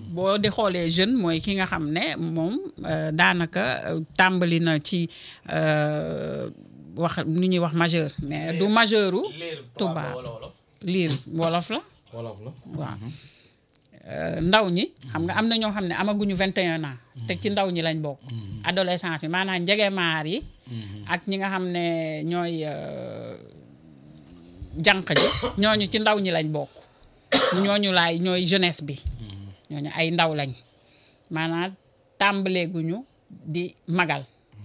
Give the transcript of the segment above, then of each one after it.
boo di xoolee jeune mooy ki nga xam ne moom euh, daanaka euh, tàmbali na ci euh, wax nu ñuy wax majeur mais du majeuru tubaab liir wolof la wolof la waaw Euh, ndaw ñi xam nga am na ñoo xam ne amaguñu 21 ans te ci ndaw ñi lañ bokk adolescence bi maanaam njegemaar yi ak ñi nga xam ne ñooy euh, jànq ji ñooñu ci ndaw ñi lañ bokk ñooñu laay ñooy jeunesse bi ñooñu ay ndaw lañ maanaam tàmbaleeguñu di magal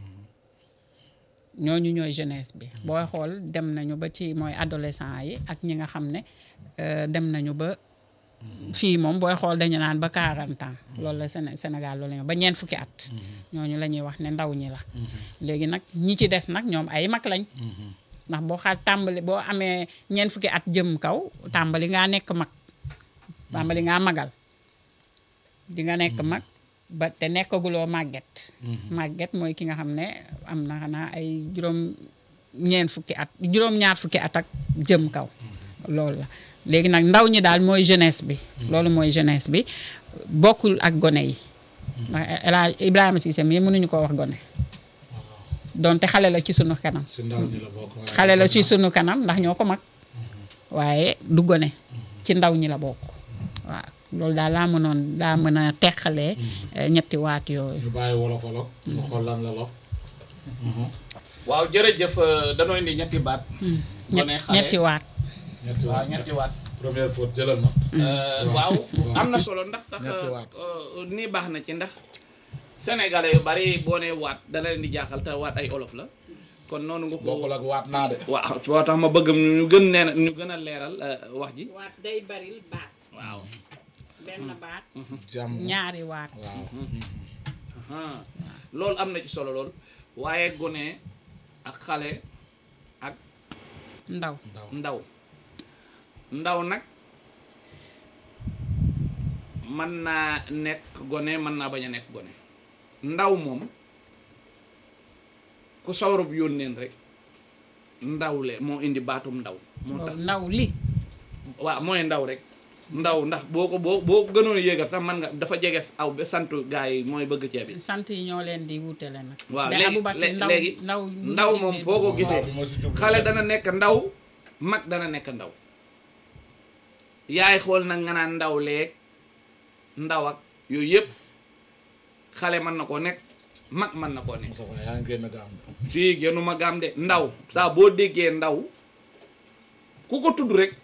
ñooñu ñooy jeunesse bi booy xool dem nañu ba ci mooy adolescent yi ak ñi nga xam ne euh, dem nañu ba fii moom booy xool dañu naan ba 40 ans loolu la Séné Sénégal loolu la ñuy wax ba ñeent fukki at ñooñu la ñuy wax ne ndaw ñi la léegi nag ñi ci des nag ñoom ay mag lañ ndax boo xaaj tàmbali boo amee ñeent fukki at jëm kaw tàmbali ngaa nekk mag tàmbali ngaa magal di nga nekk mag ba te nekkaguloo màgget màgget mooy ki nga xam ne am na xanaa ay juróom ñeent fukki at juróom ñaar fukki at ak jëm kaw loolu la léegi nag ndaw ñi daal mooy jeunesse bi loolu mooy jeunesse bi bokkul ak gone yi ndax El Hadj Ibrahima Cissé mii mënuñu ko wax gone donte xale la ci sunu kanam si ndaw ñi la bokk waaye xale la ci sunu kanam ndax ñoo ko mag waaye du gone ci ndaw ñi la bokk waaw loolu daal laa mënoon daa mën a teqalee eh, ñetti waat yooyu ñu bàyyi wolof wolof ñu xool lan la lop waaw jërëjëf euh, danoo indi ñetti baat. gone ñett- xale ñetti waat ñetti waaw waat ñetti waat. première faute jëlal na Euh, waaw am na solo ndax sax Ñetti waat. euh, nii baax na ci ndax sénégalais yu bari boo nee waat dana leen di jaaxal te waat ay olof la kon noonu nga bokkul ko ak waat naa de waaw boo tax ma bëgg ñu gën nee ñu gën a leeral euh, wax ji waat day baril baat waaw benn baat jàmm ñaari waat waaw ah loolu am na ci solo lool waaye gone ak xale ak ndaw ndaw ndaw ndaw nag mën naa nekk gone mën naa bañ a nekk gone ndaw moom ku sawarub yónneen rek ndaw le moo indi baatum ndaw moo tax ndaw li waaw mooy ndaw rek ndaw ndax boo ko boo boo ko gënoon a yéegal sax man nga dafa jege aw ba santu gaa yi mooy bëgg ceeb bi sant yi ñoo leen di wutale nag waaw de léegi Aboubacar lé- ndaw léegi ndaw ndaw moom foo ko gisee bi ma si jublu xale sax. dana nekk ndaw mag dana nekk ndaw yaay xool nag nga naan ndaw leeg ndaw ak yooyu yëpp xale mën na koo nekk mag mën na koo nekk Moustapha yaa ngi génn gaam de. fii génnuma gaam de ndaw saa boo déggee ndaw ku ko tudd rek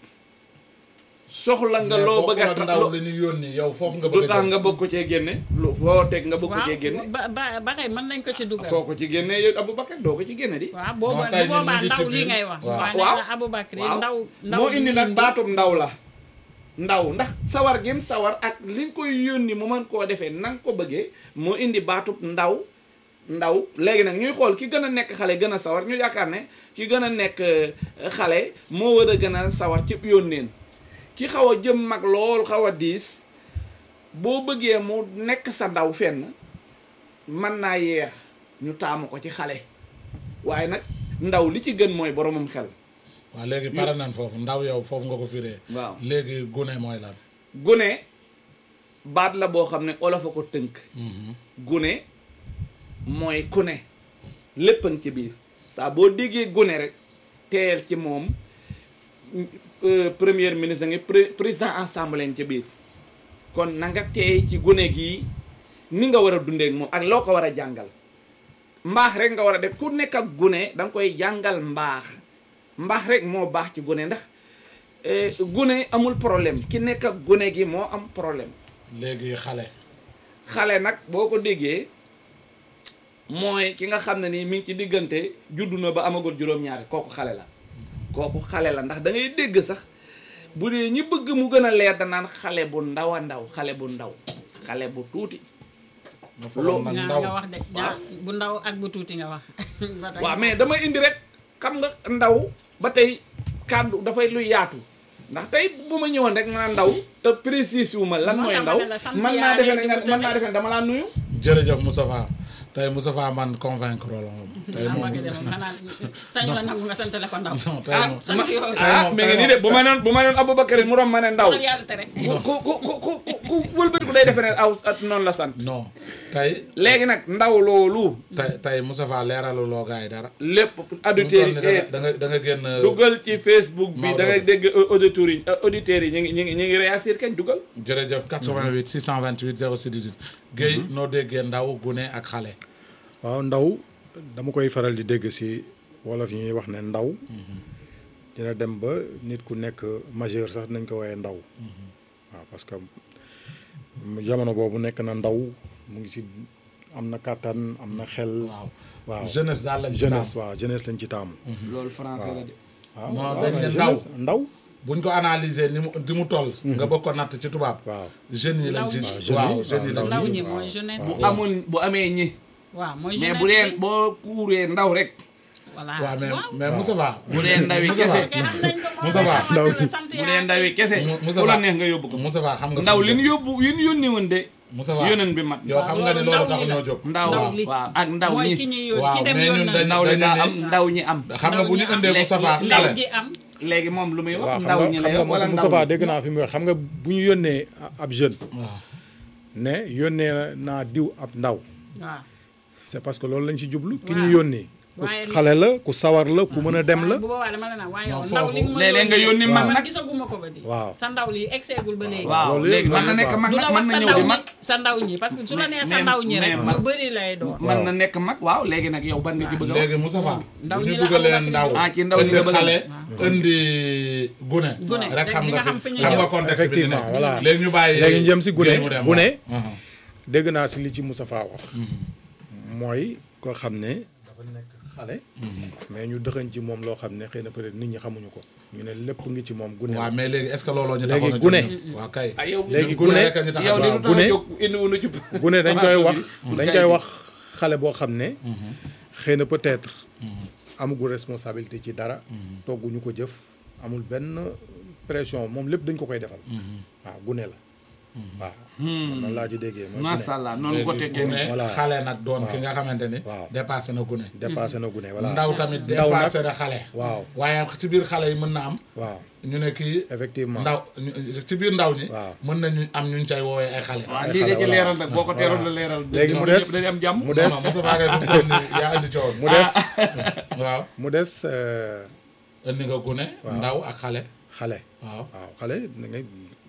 soxla nga Mais loo bokkul bëgg a ak ta- ndaw lo- li ñu yónni yow foofu nga lu bëgg a tax jëm. nga bëgg ko cee génne lu foo teg nga bëgg ko waaw cee génne ba ba ba tey mën nañ ko ci dugal foo ko ci génne yow Aboubacar doo ko ci génne di waaw booba Non, tey bu ñun boobaa ñu ngi ci ndaw li biir. ngay wax Waaw. waaye waaw nee na Aboubacar waaw ndaw ndaw moo li indi mu nag baatum ndaw la ndaw ndax sawar gim sawar ak li nga koy yónni mu mën koo defee na nga ko bëggee moo indi baatub ndaw ndaw léegi nag ñuy xool ki gën a nekk xale gën a sawar ñu yaakaar ne ki gën a nekk euh, xale moo war a gën a sawar ci yónneen ki xaw a jëm mag lool xaw a diis boo bëggee mu nekk sa ndaw fenn mën naa yeex ñu taamu ko ci xale waaye nag ndaw li ci gën mooy boromam xel waaw léegi pare nañ foofu ndaw yow foofu nga ko firee. waaw léegi gune mooy lan. gune baat la boo xam ne olof a ko tënk gune mooy ku ne lépp a ngi ci biir saa boo déggee gune rek teel ci moom euh, premier ministre ngi pré- président assemblée ngi ci biir kon na nga teey ci gune gii ni nga war a dundee ak moom ak loo ko war a jàngal mbaax rek nga war a def ku nekk ak gune da nga koy jàngal mbaax mbaax rek moo baax ci gune ndax eh, gune amul problème ki nekk ak gune gi moo am problème léegi xale. xale nag boo ko déggee mooy ki nga xam ne nii mi ngi ci diggante juddu na ba amagul juróom-ñaari kooku xale la kooku xale la ndax da ngay dégg sax bu dee ñi bëgg mu gën a leer danaan xale bu ndaw a ndaw xale bu ndaw xale bu tuuti nga foog nag ñaar ndaw nga wax de ñaar bu ndaw ak bu tuuti nga wax ba tey waaw mais damay indi rek xam nga ndaw ba tey kàddu dafay lu yaatu ndax tey bu ma ñëwoon rek nga ndaw te précise wu ma lan Moo mooy tax ma ndaw ne la sant man naa yaa defee ne leen di nga wutale. man naa defee ne dama laa nuyu jërëjëf Moustapha tey Moustapha man convaincre la moom. tey ah moom ma de moom xanaa sañu la nangu nga santale ko ndaw non tey ah moom. sant yooyu tey ah moom- mais tey ngi nii de bu ma noon bu ma noon Aboubacar mu rom ma ne ndaw loolu yàlla tere ku ku ku ku ku ku wëlbati ko day defe defe ne aw at noonu la sant non tey léegi nag ndaw loolu tey tey Moustapha leeralu loo gars yi dara lépp auditeurs yi eh, da nga da nga génn dugal ci Facebook bi Maodo. da ngay dégg auditeurs yi auditeurs yi ñu ngi ñu ngi ñu ngi réagir kañ dugal jërëjëf 88 628 06 18 Guèye noo déggee ndaw gune ak xale waaw ndaw dama koy faral di dégg si wolof yi ñuy wax ne ndaw dina dem ba nit ku nekk majeur sax nañ ko woowee ndaw waaw parce que jamono boobu nekk na ndaw mu ngi si am na kàttan am na xel waaw waaw jeunesse daal lañ ci jeunesse taamu. waaw jeunesse lañ ci taamu loolu français la de waaw Non, waaw dañ ne mais ndaw. jeunesse ndaw buñ ko analyser ni mu di mu toll nga bëgg ko natt ci tubaab waaw jeunes yi lañ ci Ndaw ñi. waaw waaw, jeunes yi lañ ndaw ci ñi mooy jeunesse bu bi amul bu amee ñi waaw mooy mais jeunesse bu dee bi boo kuuree ndaw rek voilà waaw mais waaw mais Moustapha bu dee ndawi Moustapha kese kay xam nañ ko moom Moussa Ba, xamante ndaw- ne sant bu dee yaa ndawi kese Mu- Moussa fu la Ba. neex nga yóbbu ko Moustapha xam nga ndaw fu li ñu ñu yóbbu li ñu yónni woon de Moustapha yóneen bi mat yow xam nga ne loolu loolu ndaw tax ñi ñoo la. jóg ndaw ndaw li waaw ak ndaw mooy ñi ki ñuy yónni Waaw, ki dem mais yoon ñun na dañ- ndaw li dañu daa ne- am ndaw ñi am xam nga bu ñu ñi am. indee Léegi- Moustapha ndaw xale gi am léegi moom lu muy wax waaw xam ndaw nga ñi xam lay nga wax wala ndaw Moustapha ñi dégg naa fi mu wax xam nga bu ñu yónnee ab jeune waaw ne yónnee naa diw ab ndaw waaw c'est parce que loolu lañ ci jublu ki Waaw. ñu yónnee ku Waaye li- xale la ku sawar la ku mën a dem la bu boobaa dama la naan waaye Non, yow ndaw li foofu- nga ma léeg-léeg nga yónni mag man nag. gisaguma ko ba di Waaw. sa ndaw li egseegul ba léegi waaw loolu léegi yëpp mën na nekk mag du nag la mën wax na sa ñëw ndaw di ñi mag sa ndaw ñi parce que su la Mais- nee sa mais- ndaw ñi rek mais yu mag- bëri lay doon mën na nekk mag waaw léegi nag yow ban nga ci bëgg a wax léegi Moustapha Ndaw bu ñi ñu la dugalee amul ndaw Ah, ci ndaw ñi indi nga bëgg a- xale indi gune Gune, rek xam di nga nga xam fi fi ñuy xam nga jëm. contexte bi di Effectivement, nekk voilà. léegi ñu bàyyi léegi ñu jëm si gune Guèye mu dem, gune waaw. dégg naa si li ci Moustapha wax mooy koo xam ne dafa nekk xale mais ñu dëxañ ci moom loo xam ne xëy na peut-être nit ñi xamuñu ko ñu ne lépp ngi ci moom gune la. waaw mais léegi est-ce que looloo ñu Léegi taxoon a jóg gune. ñun? waaw kay ah yow léegi ñun gune gune- rek a ñu tax a yow jóg. li waaw, lu tax a gune- jóg indi wuñu ci gune dañ koy wax bi. dañ koy wax xale boo xam ne xëy na peut-être amugul responsabilité ci dara togguñu ko jëf amul benn pression moom lépp dañ ko koy defal waaw gune la waaw man noonu laa ci déggee mooy macha gune allah noonu ko léegi tekkee gune Voilà. xale nag doon ki nga xamante ni Waaw. dépassé na gune dépassé na gune voilà ndaw tamit Ndaw nag- dépassé na xale waaw waaye ci biir xale yi mën na am waaw ñu ne kii effectivement ndaw ñu- ci biir ndaw ñi Waaw. mën nañu am ñu cay woowee ay xale waaw ay lii de xale, ci voilà. leeral nag boo ko teeroon la leeral léegi mu ñoom des ñëpp dañuy am jàmm mu des non Moustapha Gueye fi mu toll nii yaa indi coow mu des waaw mu des euh, indi nga gune ndaw ak xale xale waaw waaw xale da ngay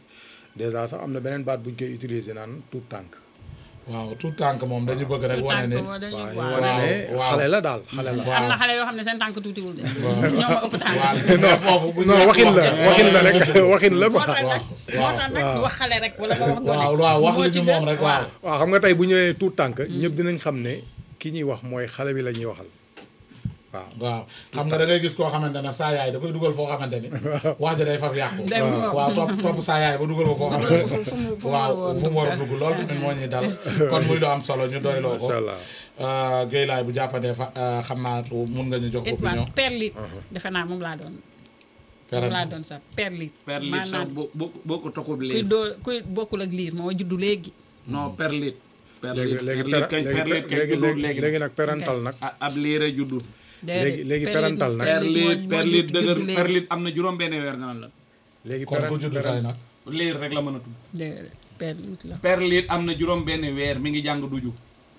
déjà sax am na beneen baat buñ koy utiliser naan tout tànk waaw tout tànk moom dañu bëgg rek wane ni tànk moo dañuy waaw ñu waaw wane ne waaw. xale la daal xale la am na xale yoo xam ne seen tànk tuutiwul de ñoo ma ëpp tànk waaw mais foofu bu ñu non wax waxin la wax- waxin la rek waxin la moo quoi tax nag moo tax nag wax xale rek wala nga wax gone waaw waaw wax moo li ci ñu gën. moom rek waaw waaw xam nga tey bu ñëwee tout tànk ñëpp dinañ xam ne ki ñuy wax mooy xale bi la ñuy waxal waaw waaw xam nga da ngay gis koo xamante ne saa yaay da koy dugal foo xamante ni wax ja day faf yàqu Day waaw. waaw topp topp saa yaay ba dugal ko foo xamante ni fu- fu mu- fu mu waaw waroon fu mu war a dugg loolu tamit moo ñuy dal kon muy lu am solo ñu doyloo ko macha allah Euh, Guèye laay bu jàppandee fa euh, xam naa mun nga ñu jox it opinion waa perlit defe naa moom laa doon Pérenne. moom laa doon sax perlit perlit sax maanaam boo boo boo ko toxub kuy liir doo kuy bokkul ak liir moo juddu léegi non perlit léegi perlit léegi perlit kañ perlit kañ léegi juddul léegi léegi léegi nag parental nag ah ab liir a juddu léegi- léegi parental nag. perlit perlit dëgër perlit am na juróom benn weer nga naan la léegi kon ku juddu tey nag liir rek la mën a tudd déedéet perlit la perlit am na juróom benn weer mi ngi jàng duju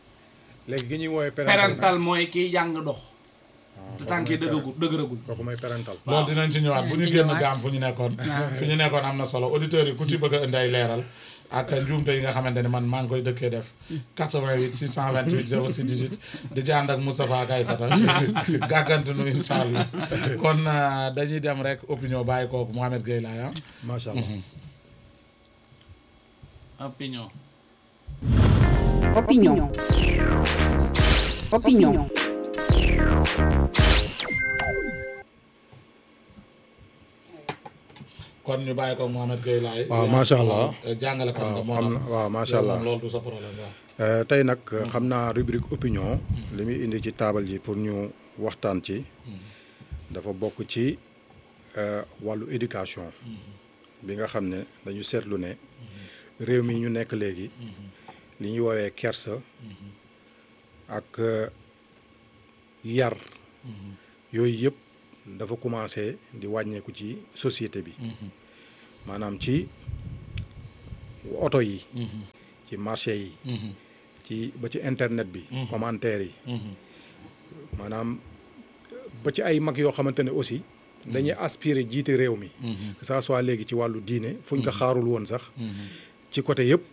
léegi gi ñuy woowee parental nag parental mooy kiy jàng dox te tànk yi dëgëragul dëgëragul kooku mooy parental loolu dinañ ci ñëwaat bu ñu ci génn ñëwaat. gaam fu ñu nekkoon fu ñu nekkoon am na solo auditeurs yi ku ci bëgg a indi ay leeral ak njuumte yi nga xamante ne man maa ngi koy dëkkee def 88 628 06 18 di ci ànd ak Moustapha Gaye Sata gàggantu nu incha allah kon euh, dañuy dem rek opinion bàyyi kooku Mohamed Gueye laay ah macha allah opinion Opinion. Opinion. kon ñu bàyyi ko Mohamed Gueye laay waaw macha allah jàngalekat nga moo xam tax na waaw macha yow allah moom loolu du sa problème waaw Euh, tey nag xam naa rubrique opinion li muy indi ci taabal ji pour ñu waxtaan ci dafa bokk ci euh, wàllu éducation bi nga xam ne dañu seetlu ne réew mi ñu nekk léegi li ñuy woowee kersa ak euh, yar yooyu yëpp dafa commencé di wàññeeku ci société bi maanaam ci oto yi ci ci marché yi ci ba ci internet bi commentaire yi maanaam ba ci ay mag yoo xamante ne aussi dañuy aspirer jiite réew mi que ça soit léegi ci wàllu diine fu ñu ko xaarul woon sax ci côté yëpp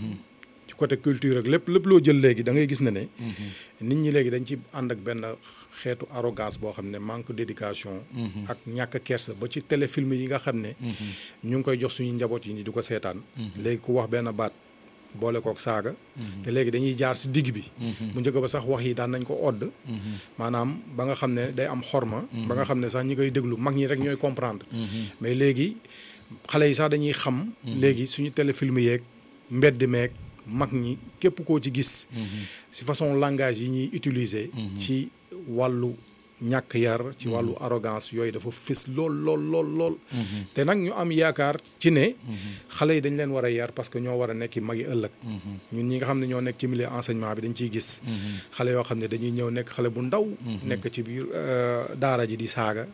ci côté culture ak lépp lépp loo jël léegi da ngay gis ne ne nit ñi léegi dañ ci ànd ak benn xeetu arrogance boo xam ne manque d'éducation ak ñàkk kersa ba ci téléfilm yi nga xam ne ñu ngi koy jox suñu njaboot yi ni di ko seetaan léegi ku wax benn baat boole kook saaga te léegi dañuy jaar si digg bi bu njëkk ba sax wax yi daan nañ ko odd maanaam ba nga xam ne day am xorma ba nga xam ne sax ñi koy déglu mag ñi rek ñooy comprendre mais léegi xale yi sax dañuy xam léegi suñu téléfilm yeeg mbedd meeg mag ñi képp koo ci gis si façon langage yi ñuy utiliser ci wàllu ñàkk yar ci wàllu arrogance yooyu dafa fës lool lool lool lool te nag ñu am yaakaar ci ne xale yi dañ leen war a yar parce que ñoo war a nekk mag yi ëllëg ñun ñi nga xam ne ñoo nekk ci milieu enseignement bi dañ ciy gis xale yoo xam ne dañuy ñëw nekk xale bu ndaw nekk ci biir daara ji di saaga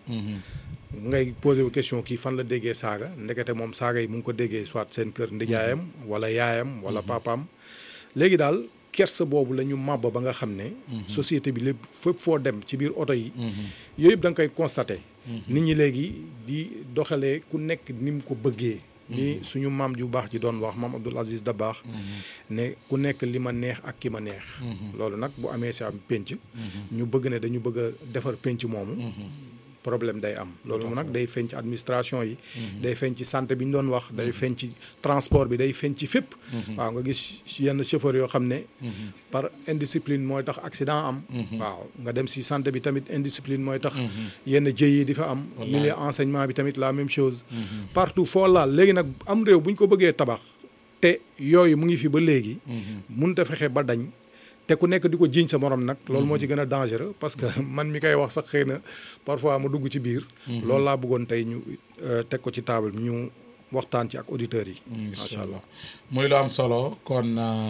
ngay posé wu question kii fan la déggee saaga ndekete moom saaga yi mu ngi ko déggee soit seen kër ndijaayam wala yaayam wala papaam léegi daal kersa boobu la ñu màbb ba nga xam ne société bi lépp fépp foo dem ci biir oto yi yooyu yëpp da nga koy constaté nit ñi léegi di doxalee ku nekk ni mu ko bëggee ni suñu maam ju baax ji doon wax maam Abdoul Aziz Dabakh ne ku nekk li ma neex ak ki ma neex loolu nag bu amee si am pénc ñu bëgg ne dañu bëgg a defar pénc moomu problème day am loolu nag day feeñ ci administration yi day feeñ ci santé bi ñu doon wax day feeñ ci transport bi day feeñ ci fépp waaw nga gis yenn chauffeur yoo xam ne par indiscipline mooy tax accident am waaw nga dem si santé bi tamit indiscipline mooy tax yenn jëy yi di fa am milieu enseignement bi tamit la même chose partout foo laal léegi nag am réew bu ñu ko bëggee tabax te yooyu mu ngi fi ba léegi mënut a fexe ba dañ te ku nekk di ko jiiñ sa morom nag loolu moo ci gën a dangereux parce que man mi koy wax sax xëy na parfois ma dugg ci biir loolu laa bëggoon tey ñu teg ko ci table ñu waxtaan ci ak auditeurs yi macha allah muy lu am solo kon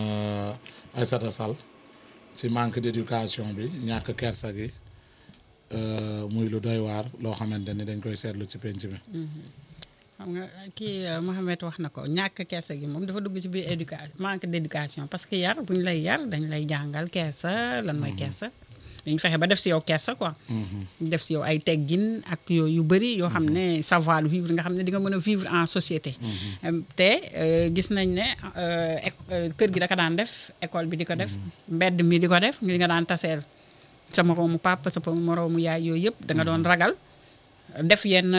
Aïssata Sall ci manque d'éducation bi ñàkk kersa gi muy lu doy waar loo xamante ni dañ koy seetlu ci penc mi xam nga kii Mohamed wax na ko ñàkk kersa gi moom dafa dugg ci biir éducation manque d'éducation parce que yar bu ñu lay yar dañ lay jàngal kersa lan mooy kersa dañ fexe ba def si yow kersa quoi def si yow ay teggin ak yooyu yu bëri yoo xam ne savoir vivre nga xam ne di nga mën a vivre en société te gis nañ ne kër gi da ko daan def école bi di ko def mbedd mi di ko def ñu nga daan taseel sa moroomu papa sa moroomu yaay yooyu yëpp da nga doon ragal def yenn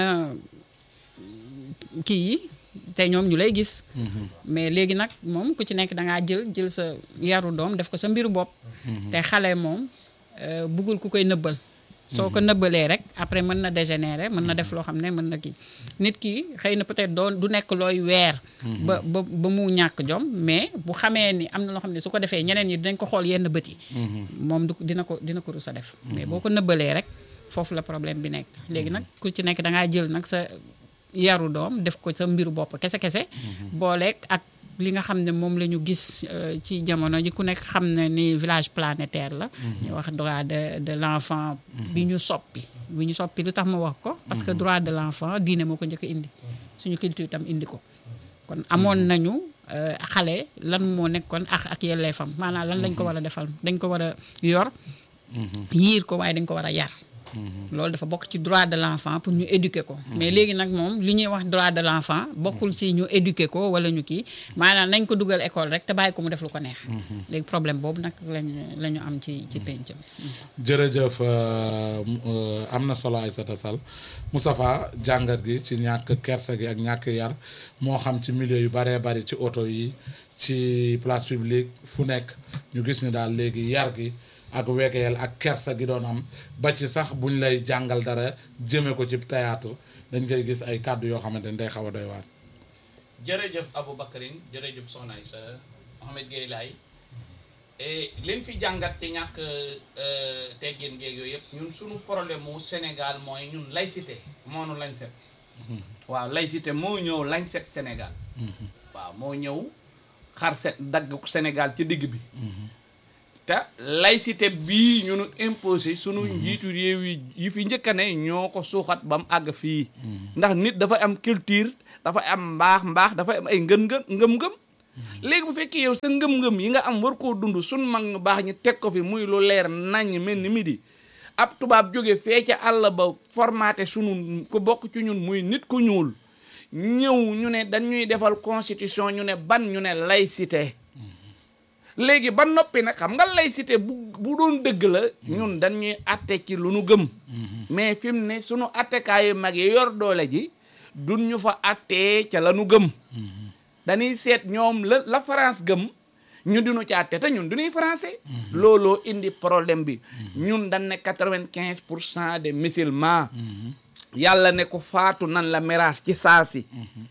kii yi te ñoom ñu lay gis mais léegi nag moom ku ci nekk dangaa jël jël sa yaru doom def ko sa mbiru bopp te xale moom buggul ku koy nëbbal soo ko nëbbalee rek après mën na dégénérer mën na def loo xam ne mën na kii nit ki xëy na peut-être doon du nekk looy weer ba ba ba mu ñàkk jom mais bu xamee ni am na loo xam ne su ko defee ñeneen ñi dinañ ko xool yenn bët yi moom du dina ko dina ko rus a def mais boo ko nëbbalee rek foofu la problème bi nekk léegi nag ku ci nekk dangaa jël nag sa yaru doom def ko sa mbiru bopp kese-kese booleeg ak li nga xam ne moom la ñu gis ci jamono ji ku nekk xam ne ni village planétaire la ñu wax droit de de l'enfant bi ñu soppi bi ñu soppi lu tax ma wax ko parce que droit de l'enfant diine moo ko njëkk indi suñu culture tam indi ko kon amoon nañu xale lan moo nekkoon ak ak yelleefam maanaam lan lañ ko war a defal dañ ko war a yor yiir ko waaye dañ ko war a yar loolu dafa bokk ci droit de l'enfant pour ñu éduquer ko mais léegi nag moom li ñuy wax droit de l'enfant bokkul ci ñu éduquer ko wala ñu kii maanaam nañ ko dugal école rek te bàyyi ko mu def lu ko neex léegi problème boobu nag lañu la ñu am ci ci penc mi jërëjëf am na solo Aïssata Sall Moustapha jàngat gi ci ñàkk kersa gi ak ñàkk yar moo xam ci milieu yu baree bari ci oto yi ci place publique fu nekk ñu gis ni daal léegi yar gi ak wegeel ak kersa gi doon am ba ci sax buñ lay jàngal dara jëme ko ci théâtre dañ koy gis ay kàddu yoo xamante ni day xaw a doy waar jërëjëf Aboubacarine jërëjëf Soxna Aïssa Mohamed Gueye Laye liñ fi jàngat ci ñàkk teggin géeg yooyu yëpp ñun suñu problème mu Sénégal mooy ñun laïcité moo nu lañ set waaw laïcité moo ñëw lañ set Sénégal waaw moo ñëw xar set dagg Sénégal ci digg bi te laïcité bii ñu nu imposé sunu njiitu réew yi yi fi njëkk a ne ñoo ko suuxat ba mu àgg fii ndax nit dafa am culture dafa am mbaax mbaax dafa am ay ngën ngën ngëm-ngëm léegi bu fekkee yow sa ngëm-ngëm yi nga am war koo dund sun mag ñu baax ñi teg ko fi muy lu leer naññ mel ni midi ab tubaab jóge fee ca àll ba formaté sunu ko bokk ci ñun muy nit ku ñuul ñëw ñu ne dañuy defal constitution ñu ne ban ñu ne laïcité léegi ba noppi nag xam nga laïcité bu bu doon dëgg la ñun dañuy atte ci lu nu gëm mais fi mu ne sunu attekaayu mag yi yor doole ji duñ ñu fa attee ca la nu gëm dañuy seet ñoom la la France gëm ñu dinu ci atte te ñun du ñuy français looloo indi problème bi ñun dañ ne quatre-vingt-quinze pour cent des musulmans yàlla ne ko faatu nan la miraas ci saasi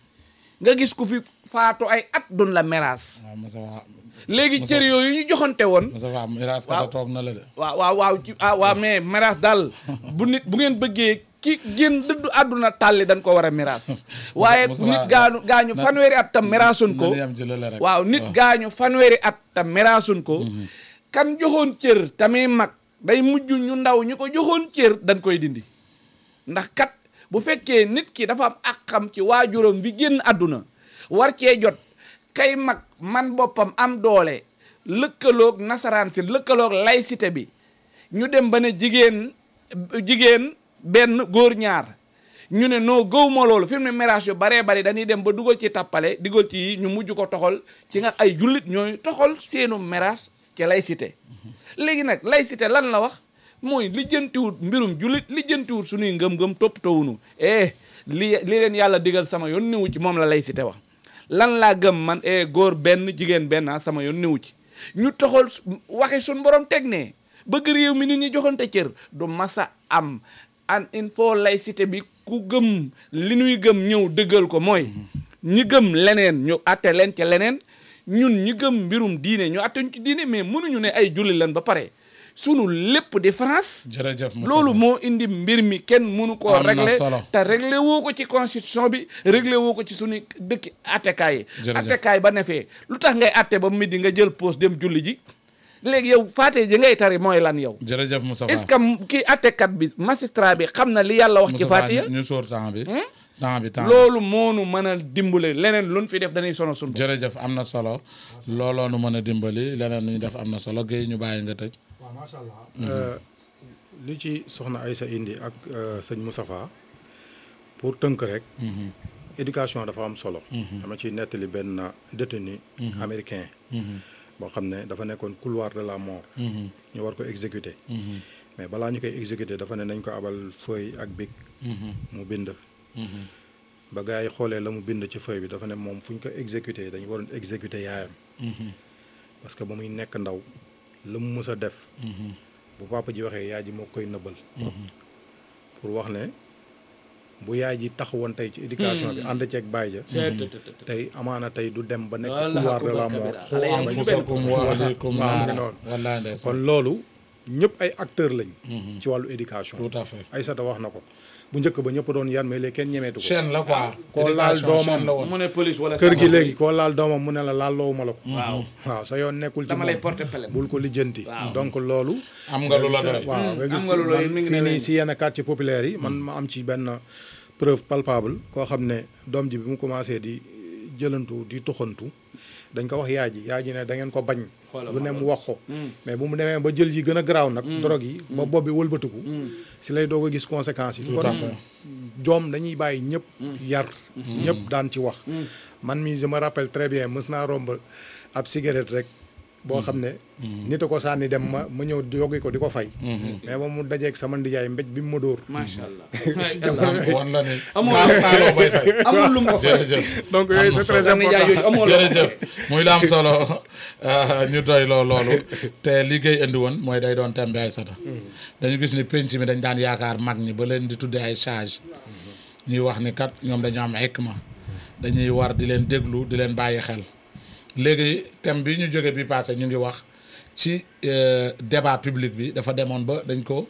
nga gis ku fi faatu ay at dun la miraas waaw Moussa waa léegi cër yooyu ñu joxante woon Moussa waa miraas kata toog na la de waaw waaw waaw ci ah waaw mais miraas daal bu nit bu ngeen bëggee ki génn dëddu àdduna tàlli dañ ko war a miraas waaye Moussa nit gaañu gaañu na- fanweeri at tam miraasun ko nañu yem ci lële rek waaw nit gaañu fanweeri at tam miraasun ko kan joxoon cër tamit mag day mujj ñu ndaw ñu ko joxoon cër dañ koy dindi ndax kat bu fekkee nit ki dafa am àqam ci waajuram bi génn àdduna war cee jot kay mag man boppam am doole lëkkaloog nasaraan si lëkkaloog laïcité bi ñu dem ba ne jigéen jigéen benn góor ñaar ñu ne noo gëwma loolu fi mu ne mérage yu baree bari dañuy dem ba dugal ci tappale dugal ci yi ñu mujj ko toxal ci nga ay jullit ñooy toxal seenu mérage ci laïcité léegi nag laïcité lan la wax mooy lijjantiwut mbirum jullit lijjantiwut suñuy ngëm-ngëm toppatawunu eh li li leen yàlla digal sama yoon newu ci moom la laïcité wax lan laa gëm man eh góor benn jigéen benn ah sama yoon newu ci ñu toxal waxi suñ borom teg ne bëgg réew mi nit ñi joxante cër du masa am an il faut laïcité bi ku gëm li ñuy gëm ñëw dëggal ko mooy ñi gëm leneen ñu atte leen ca leneen ñun ñi gëm mbirum diine ñu atte ñu ci diine mais mënuñu ne ay julli lan ba pare sunu lépp di France jërëjëf Moussa loolu moo indi mbir mi kenn mënu koo Am na régler solo. te réglé woo ko ci constitution bi réglé woo ko ci suñu dëkki attekaay yi Jërëjëf. attekaay ba ne fee lu tax ngay atte ba midi nga jël pause dem julli ji léegi yow faate ji ngay tari mooy lan yow jërëjëf Moussa est-ce que kii attekat bi magistrat bi xam na li yàlla wax ci faate ya ñu sóor temps bi temps bi temps bi loolu moonu mën a dimbale leneen luñ fi def dañuy sono sun jërëjëf am na solo looloo nu mën a dimbali leneen lu ñu def am na solo Guèye ñu bàyyi nga tëj waaw macha allah. li ci soxna Aïssa indi ak euh, sëñ Moustapha pour tënk rek. éducation dafa am solo. dama ciy nettali benn détenu américain. boo xam ne dafa nekkoon couloir de la mort. ñu war ko exécuter. mais balaa ñu koy exécuter dafa ne nañ ko abal feuille ak bic. mu bind. ba gars yi xoolee la mu bind ci feuille bi dafa ne moom fu ñu ko exécuter dañu waroon exécuter yaayam. parce que ba muy nekk ndaw la mu mës a def. bu papa ji waxee yaay ji moo koy nëbbal. pour wax ne bu yaay ji taxawoon tey ci éducation bi ànd ceeg baay ja tey amaana tey du dem ba nekk Wallaahi couloir de la akbar mort. kabira. xoo Xale yaa am ngi bañ fi benn. anfusakum wa ahlikum waaw naara. noonu. wallaay ndeysaan. kon loolu ñëpp ay acteurs lañ. ci wàllu éducation. tout à fait Aïssata wax na ko bu njëkk ba ñëpp doon yan mais léegi kenn ñemeetu ko. chaîne la quoi koo laal Éducation doomam. chaîne la woon mu ne police wala kër gi sama- léegi koo laal doomam mu ne la laal loowu ma la ko. waaw waaw sa yoon nekkul ci dama lay moom porter plainte bul ko lijjanti. Waaw. donc loolu. am nga lu la doy waaw nga am gis nga lu la- man mi ngi fii ne nii leen. si yenn quartier populaire yi man ma am ci benn preuve palpable koo xam ne doom ji bi mu commencé di jëlantu di toxantu dañ ko wax yaay ji yaay ji ne da ngeen ko bañ Xoolal lu ne ma mu wax ko mais bu mu demee ba jël yi gën a garaaw nag drogue yi ba bopp bi wëlbatiku si lay doog a gis conséquences yi Tout à kon fait. joom dañuy bàyyi ñëpp yar ñëpp daan ci wax man mi je me rappelle très bien mës naa romb ab cigarette rek boo xam ne nit a ko sànni dem ma ma ñëw yoggi ko di ko fay mais moom mu dajeeg sama ndijaay mbéj bi mu ma dóor macha allah wan la ni Amul- kaa- kaaloo bay fay amul lu mu ko fay jërëjëf donc yooyu c'est très sa nijaay important yooyu amoo la jërëjëf muy la am solo euh, ñu doy loo loolu te liggéey indi woon mooy day doon thème bi ay sata dañu gis ni penc mi dañ daan yaakaar mag ñi ba leen di tuddee ay sage ñuy wax ni kat ñoom dañu am hikma dañuy war di leen déglu di leen bàyyi xel léegi thème bi ñu jóge bi passé ñu ngi wax ci euh, débat public bi dafa demoon ba dañ ko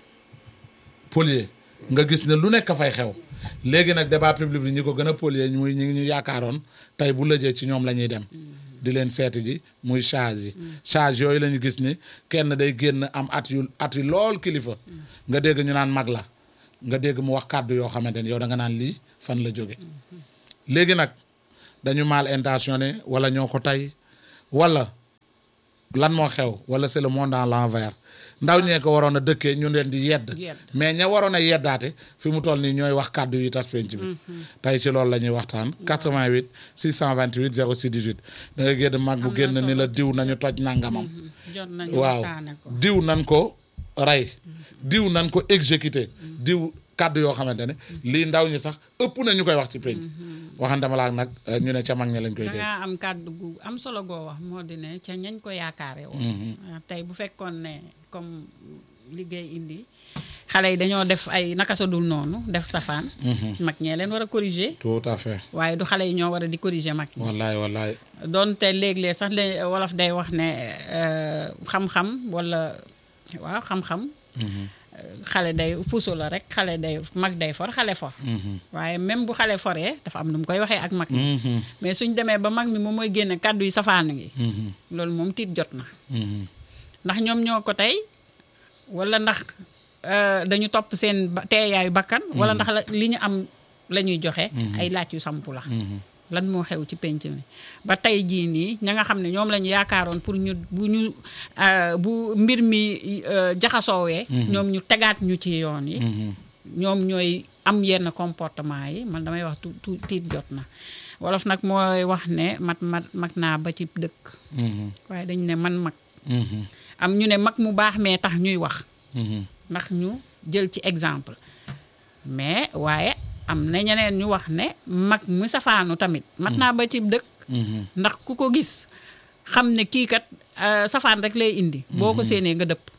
polier nga gis ne lu nekk fay xew léegi nag débat public bi ñi ko gën a polier muy ñi ñu yaakaaroon tey bu lëjee ci ñoom la ñuy dem di leen seeti ji muy charge yi charge yooyu la ñu gis ni kenn day génn am at yu at yu lool kilifa nga dégg ñu naan mag la nga dégg mu wax kàddu yoo xamante ni yow da nga naan lii fan la jóge léegi nag dañu mal intentionné wala ñoo ko tey wala lan moo xew wala c'est le monde à l'envers ndaw ñee ko waroon a dëkkee ñu leen di yedd Yedd. mais ña waroon a yeddaate fi mu toll nii ñooy wax kàddu yi tas penc bi tey ci loolu la ñuy waxtaan 88 628 06 18 da nga génn mag bu Am na génn ni la solo. diw nañu toj nangamam jot nañu waaw waxtaane ko diw nan ko rey diw nan ko exécuté diw kàddu yoo xamante ne lii ndaw ñi sax ëpp na ñu koy wax ci penc waxantama laak nag eh, ñu ne ca mag ña lañ koy da dégg ngaa am kàddu gu am solo goo wax moo di ne ca ñañ ko yaakaare woon ah, tey bu fekkoon ne comme liggéey indi xale yi dañoo def ay naka sa dul noonu def safaan mag ñee leen war a corriger tout à fait waaye du xale yi ñoo war a di corriger mag ñi wallaay wallaay doonte léeg-léeg sax le wolof day wax ne euh, xam-xam wala waaw xam-xam euh, xale day puso la rek xale day mag day for xale for waaye même bu xale foree dafa am nu mu koy waxee ak mag mi mais suñ demee ba mag mi moom mooy génne kàddu yi safaan ngi loolu moom tiit jot na ndax ñoom ñoo ko tey wala ndax euh, dañu topp seen ba- teeyaayu bakkan wala ndax la- li ñu am la ñuy joxe ay laaj yu sampu la lan moo xew ci penc mi ba tey jii nii ña nga xam ne ñoom la ñu yaakaaroon pour ñu bu ñu euh, bu mbir mi euh, jaxasoowee ñoom ñu tegaat ñu ci yoon yi ñoom ñooy am yenn comportement yi man damay wax tu tu tiit jot na wolof nag mooy wax ne mat mat mag naa ba ci dëkk waaye dañ ne man mag am ñu ne mag mu baax mais tax ñuy wax ndax ñu jël ci exemple mais waaye am na ñeneen ñu wax ne mag mu safaanu tamit mat naa ba ci dëkk ndax ku ko gis xam ne kii kat euh, safaan rek lay indi boo ko séenee nga dëpp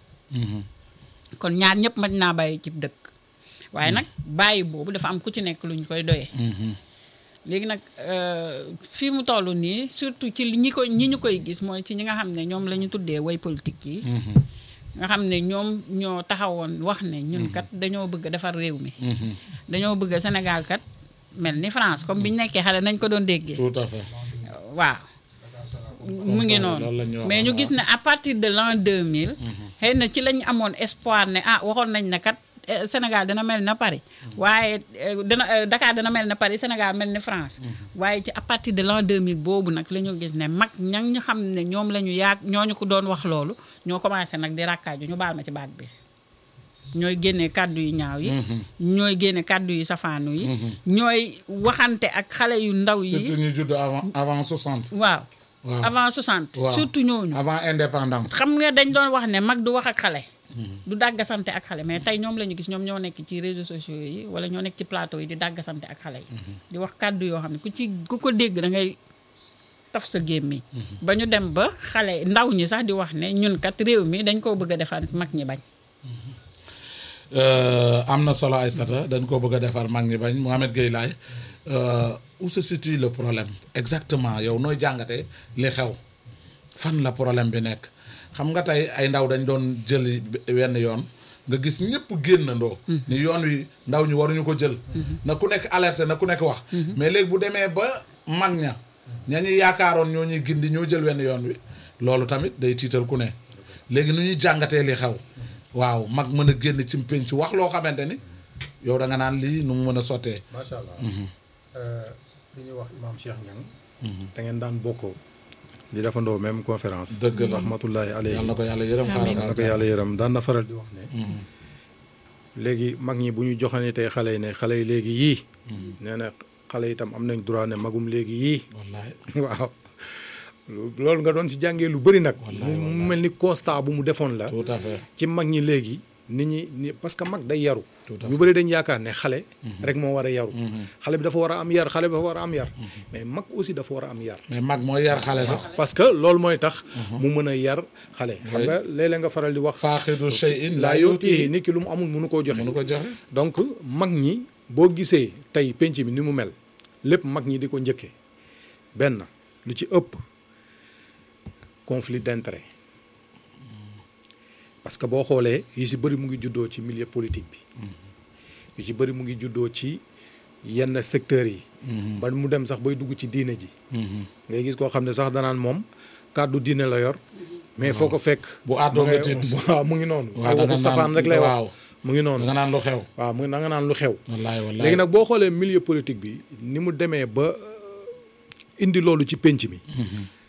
kon ñaar ñëpp mat naa bàyyi ci dëkk waaye nag bàyyi boobu dafa am ku ci nekk lu ñu koy doyee léegi nag euh, fii mu toll nii surtout ci li ñi ko ñi ñu koy gis mooy ci ñi nga xam ne ñoom la ñu tuddee way politique yi nga xam ne ñoom ñoo taxawoon wax ne ñun kat dañoo bëgg a defar réew mi dañoo bëgg Sénégal kat mel ni France comme bi ñu nekkee xale nañ ko doon déggee tout à fait waaw mu ngi loolu la noonu ñu waxoon, mais ñu gis ne à partir de l'an 2000 xëy na ci lañ amoon espoir ne ah waxoon nañ ne kat eh, Sénégal dana mel na Paris waaye eh, dana eh, Dakar dana mel na Paris Sénégal mel ni France waaye ci à partir de l'an 2000 boobu nag la ñu gis ne mag ña ñu xam ne ñoom la ñu yaag ñooñu ko doon wax loolu ñoo commencé nag di rakkaaju ñu baal ma ci baat bi ñooy génne kàddu yu ñaaw yi ñooy génne kàddu yu safaanu yi ñooy waxante ak xale yu ndaw yi surtout ñu judd avant avant 60 waaw Waaw. avant 60 waaw. surtout ñooñu avant indépendance xam nga dañ doon wax ne mag du wax ak xale du dàggasante ak xale mais tey ñoom la ñu gis ñoom ñoo nekk ci réseaux sociaux yi wala ñoo nekk ci plateau yi di dàggasante ak xale yi di wax kàddu yoo xam ne ku ci ku ko dégg da ngay taf sa gémmiñ ba ñu dem ba xale ndaw ñi sax di wax ne ñun kat réew mi dañ koo bëgg a defar mag ñi bañ Euh, am na solo Aïssata dañ ko bëgg a defar mag ñi bañ Mohamed Gueye Laye euh, où se situe le problème exactement yow nooy jàngatee li xew fan la problème bi nekk xam nga tey ay ndaw dañ doon jël wenn yoon nga gis ñëpp génnandoo ni yoon wi ndaw ñi waruñu ko jël na ku nekk alerté na ku nekk wax mais léegi bu demee ba mag ña ña ñuy yaakaaroon ñoo ñuy gindi ñoo jël wenn yoon wi loolu tamit day tiital ku ne léegi nu ñuy jàngatee li xew waaw mag mën a génn ci pénc wax loo xamante ni yow da nga naan lii nu mu mën a sottee macha allah. li ñuy wax imaam Cheikh Niang. da ngeen daan bokkoo. di defandoo même conférence. Dëgg la. rahmatullahi alayhi. yàlla na ko yàlla yërëm Amiin. na ko yàlla yërëm daan na faral di wax ne. léegi mag ñi bu ñu joxane tey xale yi ne xale yi léegi yii. nee na xale yi itam am nañ droit ne magum léegi yii. wallaay waaw lu- loolu nga doon ci jàngee lu bëri nag. Wallaay, mu wallaay. mel ni constat bu mu defoon la. tout à fait ci mag ñi léegi nit ñi ni parce que mag day yaru. Tout à ñu bëri dañ yaakaar ne xale. rek moo war a yaru. xale bi dafa war a am yar xale bi dafa war a am yar. mais mag aussi dafa war a am yar. mais mag mooy yar xale sax parce que loolu mooy tax. mu mën a yar xale. xam nga léeg-léeg nga faral di wax. faaxidu shay'in laa laa yootii yuutihi nit ki lu mu amul mënu koo joxe. mënu ko joxe donc mag ñi boo gisee tey penc bi ni mu mel lépp mag ñi di ko njëkkee benn lu ci ëpp conflit d'intérêt parce que boo xoolee yu ci bëri mu ngi juddoo ci milieu politique bi yu ci bëri mu ngi juddoo ci yenn secteurs yi ba mu dem sax bay dugg ci diine ji ngay gis koo xam ne sax danaan moom kàddu diine la yor mais foo ko fekk bu àddoo nga tiit waaw mu ngi noonu waaw da nga waxu safaan naan- rek lay wax waaw. mu ngi noonu da nga naan lu xew waaw mu da nga naan lu xew wallaay wallaay léegi nag boo xoolee milieu politique bi ni mu demee ba indi loolu ci pénc mi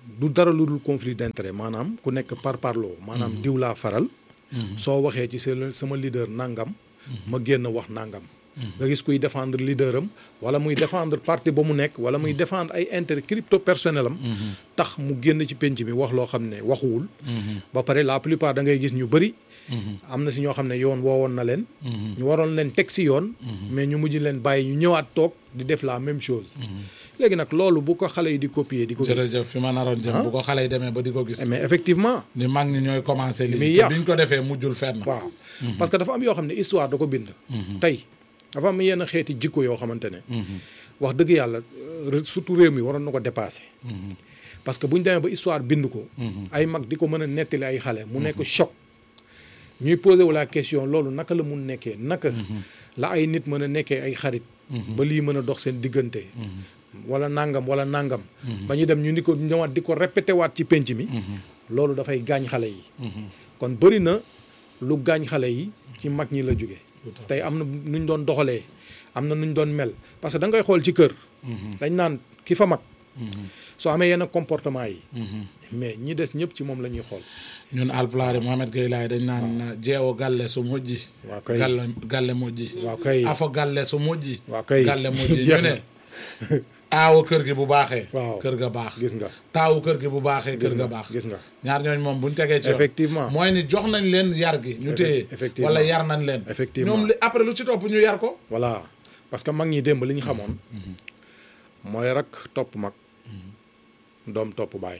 du dara lu dul conflit d'intérêt maanaam ku nekk par parloo maanaam diw laa faral soo waxee ci sa sama leader nangam ma génn wax nangam nga gis kuy défendre leader am wala muy défendre parti ba mu nekk wala muy défendre ay intérêt crypto personnel am tax mu génn ci penc mi wax loo xam ne waxuwul ba pare la plupart da ngay gis ñu bëri am na si ñoo xam ne yoon woowoon na leen ñu waroon leen teg si yoon mais ñu mujj leen bàyyi ñu ñëwaat toog di def la même chose léegi nag loolu bu ko xale yi di copier di ko gis jërëjëf fi ma naroon jëm bu ko xale yi demee ba di ko gis mais effectivement ni mag ñi ñooy commencé muy lii yàq. te biñ ko defee mujjul fenn waaw parce que dafa am yoo xam ne histoire da ko bind tey dafa am yenn xeeti jikko yoo xamante ne wax dëgg yàlla euh, surtout réew mi waroon na ko dépasser parce que bu ñu demee ba histoire bind ko ay mag di ko mën a nettali ay xale mu nekk choc ñuy posé wu la question loolu naka la mun nekkee naka la ay nit mën a nekkee ay xarit ba lii mën a dox seen diggante wala nangam wala nangam ba ñu dem ñu ni ko ñëwaat di ko répété waat ci penc mi loolu dafay gaañ xale yi kon bëri na lu gaañ xale yi ci mag ñi la jóge tey am na nu ñu doon doxalee am na nu ñu doon mel parce que da ngay xool ci kër dañ naan ki fa mag soo amee yenn comportement yi mais ñi des ñëpp ci moom la ñuy xool ñun alpulaar yi Mohamed Gueye laay dañ naan jeewo galle su mujji waaw kay. galle galle mujji waaw kay. afo galle su mujji waaw kay. galle mujji ñu Jeex ne na. aawo kër gi bu baaxee Waaw. kër ga baax Gis nga. taawu kër gi bu baaxee kër Gis ga nga, baax gis nga. ñaar ñooñ moom buñ tegee ci yoon Effectivement. mooy ni jox nañ leen yar gi ñu téye effectivement. wala yar nañ leen Effectivement. ñoom li après lu ci topp ñu yar ko voilà parce que mag ñi démb li ñu xamoon mooy rak topp mag doom topp baay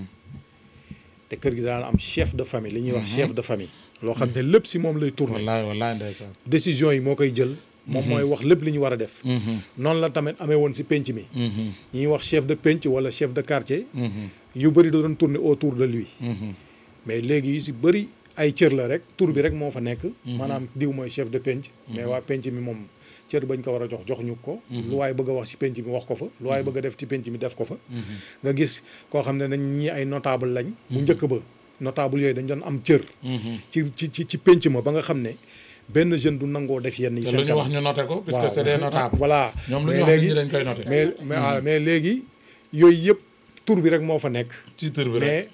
te kër gi daan am chef de famille li ñuy wax chef de famille loo xam ne lépp si moom lay tourner wallaay wallaay ndeysaan décision yi moo koy jël moom mooy wax lépp li ñu war a def noonu la tamit amee woon si penc mi ñuy wax chef de penc wala chef de quartier yu bëri da doon tourner autour de lui mais léegi yu si bëri ay cër la rek tur bi rek moo fa nekk maanaam diw mooy chef de penc mais waa penc mi moom cër bañ ko war a jox jox ñu ko lu waay bëgg a wax ci penc mi wax ko fa lu waay bëgg a def ci penc mi def ko fa nga gis koo xam ne nañ ñi ay notable lañ bu njëkk ba notable yooyu dañ doon am cër ci ci ci ci penc ma ba nga xam ne benn jeune du nangoo def yenn yi te seen lu ñu wax ñu noté ko puisque waaw. c'est des notables voilà ñoom lu mais ñu wax nit léegi ñi dañ koy noté mais mais ah, mais léegi yooyu yëpp tur bi rek moo fa nekk ci tur bi rek mais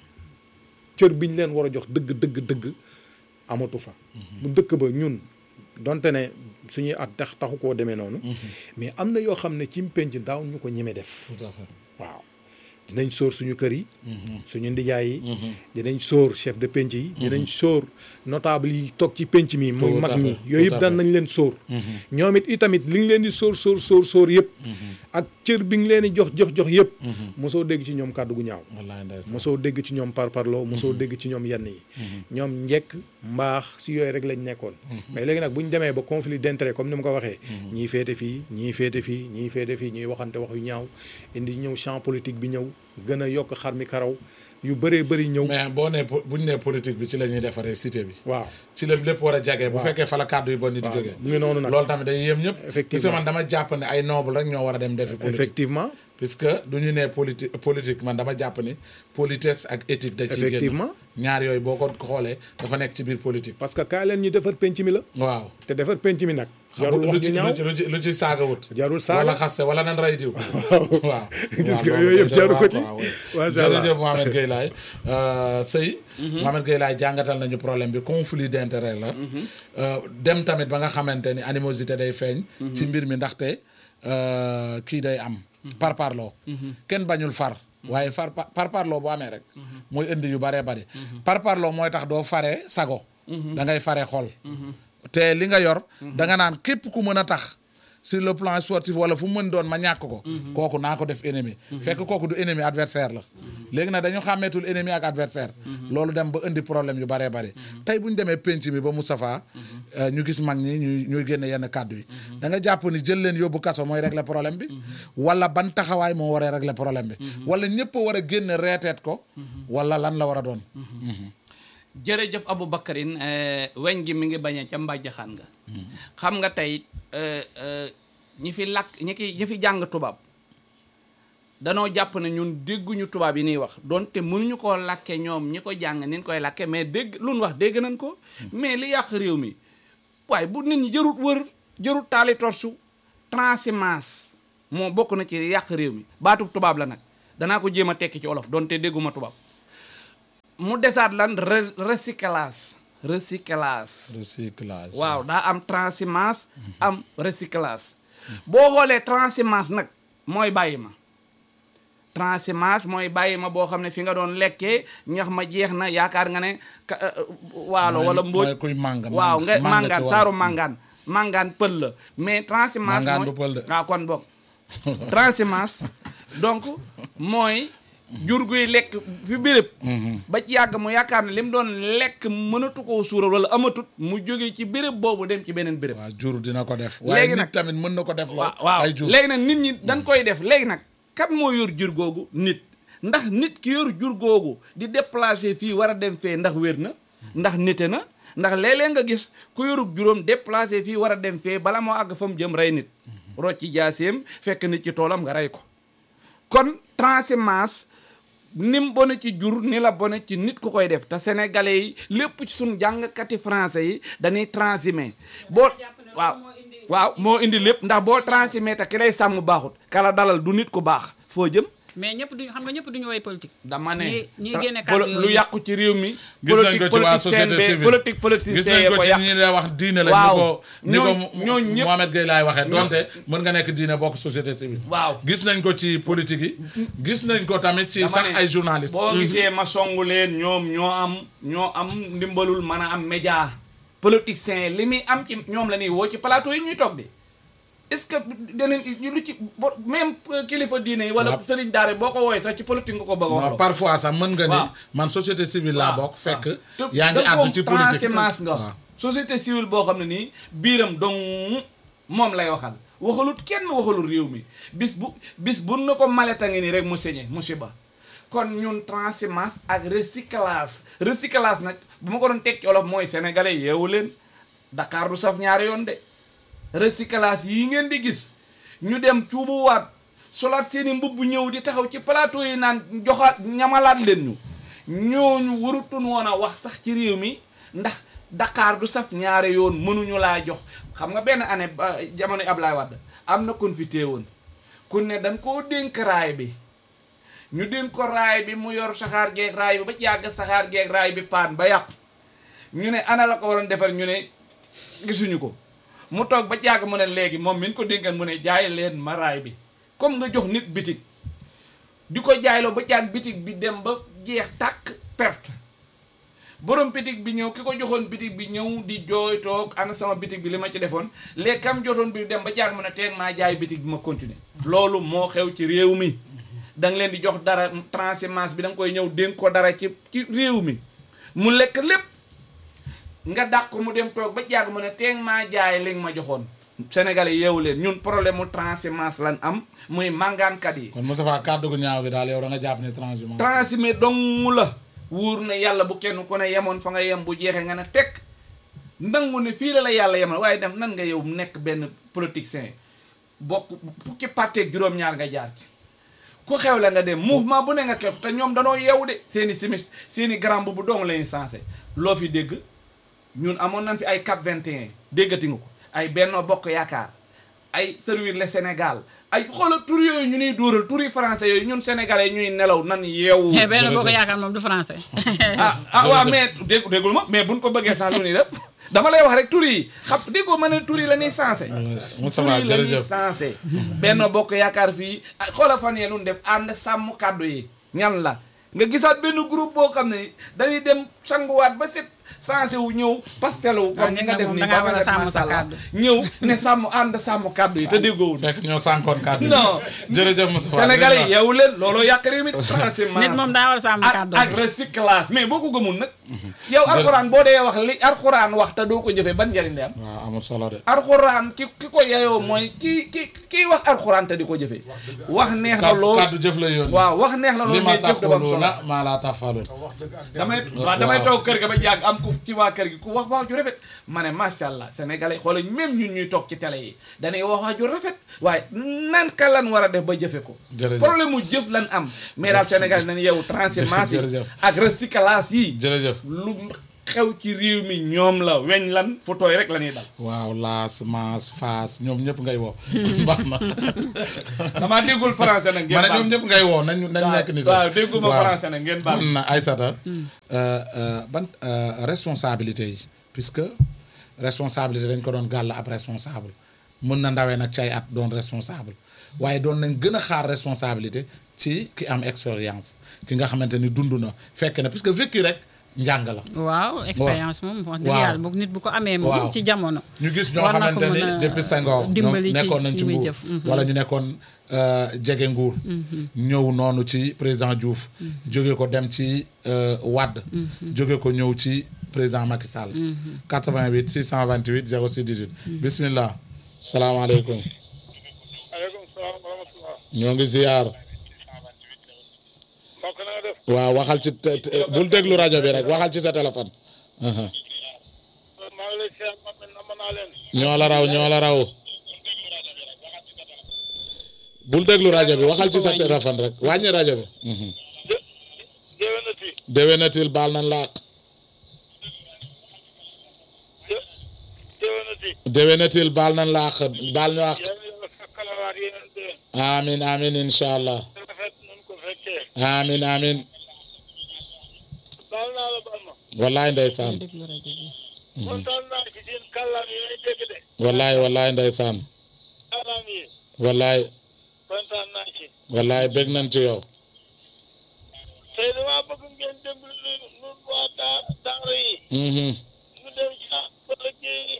cër bi ñu leen war a jox dëgg dëgg dëgg amatu fa bu dëkk ba ñun donte ne suñuy at tax taxu koo demee noonu mais am na yoo xam ne ci penc daaw ñu ko ñeme def tout à fait waaw dinañ sóor suñu kër yi suñu ndijaay yi dinañ sóor chef de penc yi dinañ sóor notable yi toog ci penc mi muy Tout mag à ñi fait, yooyu tout à yëpp daan fait. nañ leen sóor ñoom it itamit li nga leen di sóor sóor sóor sóor yëpp ak cër bi nga leen di jox jox jox yëpp mosoo dégg ci ñoom kàddu gu ñaaw wallaay ndeysaan mosoo dégg ci ñoom par parloo mosoo dégg ci ñoom yenn yi ñoom njekk mbaax si yooyu rek lañ nekkoon mais léegi nag bu ñu demee ba conflit d'intérêt comme ni ma ko waxee ñii féete fii ñii féete fii ñii féete fii ñuy waxante wax yu ñaaw indi ñëw champ politique bi ñëw gën a yokk xar mi karaw yu bëree bëri ñëw mais boo nee po- bu ñu nee politique bi ci la ñuy defaree cité bi waaw ci la lépp war a jagee bu fekkee fa la kàddu yu bon ni di waaw jógee mu ngi noonu nag loolu tamit day yéem ñëpp Effectivement. parce que man dama jàpp ne ay noble rek ñoo war a dem defi politique effectivement puisque du ñu nee politi politique man dama jàpp ni politesse ak éthique da ciy génn Effectivement. ñaar yooyu boo ko xoolee dafa nekk ci biir politique parce que kaay leen ñu defar penc mi la waaw te defar penc mi nag xam jarul nga lu wax ci ju ñaaw lu ci- lu ci lu ci saaga wut jarul saaga wala xaste wala nan ray diw waaw Gis nga waaw, yooyu yëpp loolu jaru ko waaw, ci. waaw, waaw. Macha Allah. jërëjëf Mohamed Gueye Laye sëy Mohamed Gueye Laye jàngatal nañu problème bi conflit d'intérêt la Euh, dem tamit ba nga xamante ni animosité day feeñ ci mbir mi ndaxte euh, kii day am par parloo kenn bañul far waaye far par parloo bu amee rek mooy indi yu baree bari par parloo mooy tax doo fare sago da ngay fare xol te li nga yor da nga naan képp ku mën a tax sur le plan sportif wala fu mu mën doon ma ñàkk ko kooku naa ko def ennemi fekk kooku du ennemi adversaire la léegi nag dañu xàmmeetul ennemi ak adversaire loolu dem ba indi problème yu baree bari tey bu ñu demee penc mi ba Moustapha euh, ñu gis mag ñi ñuy ñuy génne yenn kàddu yi da nga jàpp ni jël leen yóbbu kaso mooy régler problème bi wala ban taxawaay moo waree régler problème bi wala ñëpp a war a génn reeteet ko wala lan la war a doon jërëjëf Aboubacarine eh, weñ gi mi ngi bañee ca mbàjjaxaan nga xam nga tey eh, eh, ñi fi làkk ñi ki ñi fi jàng tubaab danoo jàpp ne ñun dégguñu tubaab yi niy wax donte mënuñu koo làkke ñoom ñi ko jàng ni ñu koy làkke mais dégg lu nu wax dégg nañ ko mais li yàq réew mi waaye bu nit ñi jërut wër jërut taali torsu transhumance moo bokk na ci yàq réew mi baatub tubaab la nag danaa ko jéem a tekki ci olof donte dégguma tubaab mu desaat lan re- recyclage recyclage recyclage waaw daa am transhumance am recyclage boo xoolee transhumance nag mooy bàyyi ma transhumance mooy bàyyi ma boo xam ne fi nga doon lekkee ñax ma jeex na yaakaar nga ne ka- euh, waalo Mooy- wala mbóot mooy kuy màng waaw nga màng ci màngaan wolof. saaru màngaan màngaan pël la mais transhumance Màngaan mooy du pël de. waaw kon boog transhumance donc mooy jur guy lekk fi béréb ba ci yàgg mu yaakaar ne li mu doon lekk mënatu koo suural wala amatut mu jóge ci béréb boobu dem ci beneen béréb waaw jur dina ko def waaye Léegi nit nag- tamit mën na ko def waaw loo waaw ay jur léegi nag nit ñi dañ koy def léegi nag kat moo yor jur googu nit ndax nit ki yor jur googu di déplacer fii war a dem fee ndax wér na ndax nite na ndax léeg-léeg nga gis ku yorug juróom déplacer fii war a dem fee bala moo àgg fa mu jëm rey nit rocci jaaseem fekk nit ci toolam nga rey ko kon transhumance ni mu bone ci jur ni la bone ci nit ku koy def te sénégalais yi lépp ci suñ jàngkati français yi dañuy transhumé boo waaw waaw moo indi lépp ndax boo transhumé te ki lay sàmm baaxut kala dalal du nit ku baax foo jëm mais ñëpp duñu xam nga ñëpp duñu woy politique. dama ne ñi ñi tra- génne polo- kàddu lu yooyu. yàqu ci réew mi gis nañ ko ci waa politicien société bee- civile politique politicien gis nañ ko ko ci yàq ñi lay wax diine la Waaw. ni ko ni ko Ñooñ- ñooñ ñëpp- Mohamed Gueye laay waxee donte mën nga nekk diine bokk société civile waaw gis nañ ko ci politique yi gis nañ ko tamit ci Dama sax ne, ay journaliste boo gisee ma songu leen ñoom ñoo am ñoo am ndimbalul mën a am média politicien li muy am ci ñoom la ñuy woo ci plateau yi ñuy toog di est-ce que danañ ñu lu ci bo- même euh, kilifa diine yi wala Waaw. sëriñ daara boo ko wooyee sax ci politique nga ko bëgg a non wax parfois sax mën nga ni Waaw. man société civile laa bokk fekk te yaa ngi da àddu ci politique transhumance nga waaw. société civile boo xam ne nii biiram dong moom lay waxal waxalut kenn waxalul réew mi bis bu bis bu na ko maleta ngi nii rek mu sañe musiba kon ñun transhumance ak recyclage recyclage nag bu ma ko doon teg ci olof mooy sénégalais yeewu leen Dakar du saf ñaari yoon de recyclage yi ngeen di gis ñu dem cuubuwaat solaat seeni mbubb ñëw di taxaw ci plateau yi naan joxaat ñamalaat leen ñu ñooñu warutun woon a wax sax ci réew mi ndax Dakar du saf ñaari yoon mënuñu laa jox xam nga benn année ba jamono Ablaye Wade am na kon fi téewoon ku ne dañ koo dénk raay bi ñu dénk ko raay bi mu yor saxaar geeg raay bi ba yàgg saxaar geeg raay bi paan ba yàqu ñu ne ana la ko waroon defar ñu ne gisuñu ko mu toog ba jàgg mu ne léegi moom min ko dénkan mu ne jaay leen ma raay bi comme nga jox nit bitig di ko jaayloo ba jàgg bitig bi dem ba jeex tàkk perte borom bitig bi ñëw ki ko joxoon bitig bi ñëw di jooy toog ana sama bitig bi li ma ci defoon léegi kam jotoon bi dem ba jàgg mu ne teeg maa jaay bitig bi ma continuer loolu moo xew ci réew mi da nga leen di jox dara transhumance bi da nga koy ñëw dénk ko dara ci ci réew mi mu lekk lépp nga dàq ko mu dem toog ba jàgg mu ne teeg maa jaay li nga ma joxoon sénégalais yeewu leen ñun problème mu transhumance lan am muy màngaankat yi kon Moustapha kàddu gu ñaaw gi daal yow da nga jàpp ne transhumance transhumé dong la wóor na yàlla bu kenn ku ne yemoon fa nga yem bu jeexee nga ne teg nangu ne fii la la yàlla yemal waaye dem nan nga yow nekk benn politicien bokk fukki parteeg juróom-ñaar nga jaar ci ku xew la nga dem mouvement bu ne nga xew te ñoom danoo yeewu de seeni simis seeni grand bu dong lañuy sensé loo fi dégg ñun amoon nañ fi ay cap 21 déggati nga ko ay Benno Bokk Yaakaar ay servir le Sénégal ay xoolal tur yooyu ñu nuy dóoral turi français yooyu ñun sénégalais ñuy nelaw nan yeewu Eh, benn boo ko jërëjëf. yaakaar moom du français. ah ah waaw mais dégg déggul ma mais buñ ko bëggee sax lu ni def dama lay wax rek tur yi xam déggoo ma ne tur yi la ñuy sensé Moustapha tur yi la ñuy jërëjëf sensé Benno Bokk Yaakaar fii ah, xoolal fan yee lu ñu def ànd sàmm kàddu yi ñan la nga gisaat benn groupe boo xam ne dañuy dem sanguwaat ba set sensé wu ñëw pastelu waaw comme nit ñi nga nag def moom nii dangaa war a Babacar sàmm sa Massala kàddu. ñëw ne sàmm ànd sàmm kàddu yi te déggoowul fekk ñoo sànkoon kàddu yi non jërëjëf Moustapha Sénégalais yi jërëjëf. yeewu leen looloo yàq réew mi transhumance nit moom daa war a sàmm ak kàddu. ak recyclage mais boo ko gëmul nag yow alxuraan boo dee wax li alxuraan wax te doo ko jëfee ban njariñ la am waaw amul solo de alxuraan ki ki ko yeyoo mooy ki ki kii wax alxuraan te di ko jëfee wax neex na kàddu lool kàddu jëf la yoon waaw wax neex na li lool ma mais jëf dafa am solo taxuluna maa laa tafaluun damay waaw damay toog kër ga ba jàgg am ku ci waa kër gi ku wax wax ju rafet ma ne macha allah sénégalais xoolal même ñun ñuy toog ci télé yi dañuy wax wax ju rafet waaye nan ka lan war a def ba jëfe ko Jërëjëf. problème mu jëf lan am mais daal sénégalais nañ yow transhumance yi Jërëjëf. ak recyclage yi jërëjëf lu xew ci réew mi ñoom la weñ lan fu tooy rek la ñuy dal waaw laas maas faas ñoom ñëpp ngay woo baax na damaa déggul français nag ngeen ma ne baal ñoom ñëpp ngay woo nañ nañ nekk nit waaw dégguma waaw. français nag ngeen baal kon Aïssata euh, euh, ban euh, responsabilité yi puisque responsabilité dañ ko doon gàll ab responsable mën na ndawee nag cay at doon responsable waaye doon nañ gën a xaar responsabilité ci ki am expérience ki nga xamante ni dund na fekk na puisque vécu rek njàng la waaw expérience moom wax dëgg Waaw. yàlla moom nit bu ko amee Waaw. moom ci jamono ñu gis ñoo war na ko xamante ni mën a depuis Senghor ñoom dimbali ci nekkoon nañ ci li muy nguur jëf. Mhm. wala ñu nekkoon euh, jege nguur ñëw noonu ci président Diouf jóge ko dem ci euh, Wade jóge ko ñëw ci président Macky Sall 88 628 06 18 bismillah salaamaaleykum aleykum salaam wa rahmatulah. ñoo ngi ziyaar mbokk na nga def. waaw waxal ci te- te- bul déglu rajo bi rek waxal ci sa téléphone aha maa ngi lay seet ma mel na mën naa leen. ñoo la raw ñoo la raw bul déglu rajo bi waxal ci sa téléphone rek wàññi rajo bi mhm. jë jëwenati. déwénatil baal nañ la àq jë jëwenati. déwénatil baal nañ la àq baal ñu àq yéen yàlla fekkalawaat yeneen déwén. amin amin incha allah te rafet nañ ko fekkee. amin amin baal naa la baal ma. wallaay ndeysaan déglu rajo bi kontaan naa ci seen kàllaam yi may dégg de. wallaay wallaay ndeysaan kàllaam yi. wallaay kontaan naa ci. wallaay bég nañ ci yow tey damaa bëgg ngeen dimbali nu nu waa daa daara yi. mhm ñu dem ci ah ba liggéey.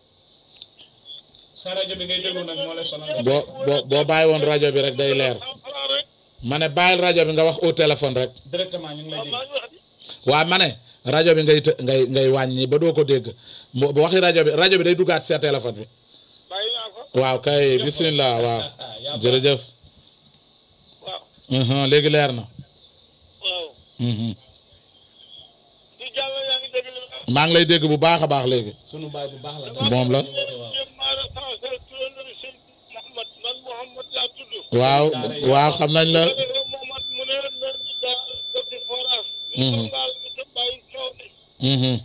sa rajo bi ngay déglu nag moo lay sonal boo boo boo bàyyi woon rajo bi rek day leer cent franc rek. ma ne bàyyil rajo bi nga wax au téléphone rek directement ñu ngi lay waaw dégg maa ngi wax di. waaw ma ne rajo bi ngay të- ngay ngay wàññi ba doo ko dégg mo bu waxi rajo bi rajo bi day duggaat sa téléphone bi bàyyi naa ko. waaw kay bismillah waaw jërëjëf waaw. mhm léegi leer na waaw. mhm di jàll yaa ngi dégg li ma wax. maa ngi lay dégg bu baax a baax léegi sunu baay bu baax la moom la jéem maa recensé turandoo sëñ Mouhamad man Mouhamad laa tudd. waaw waaw xam nañ la Mouhamad mu ne leen daa def ci forage. ñu ko ngaal ñu te bàyyi coow li. mhm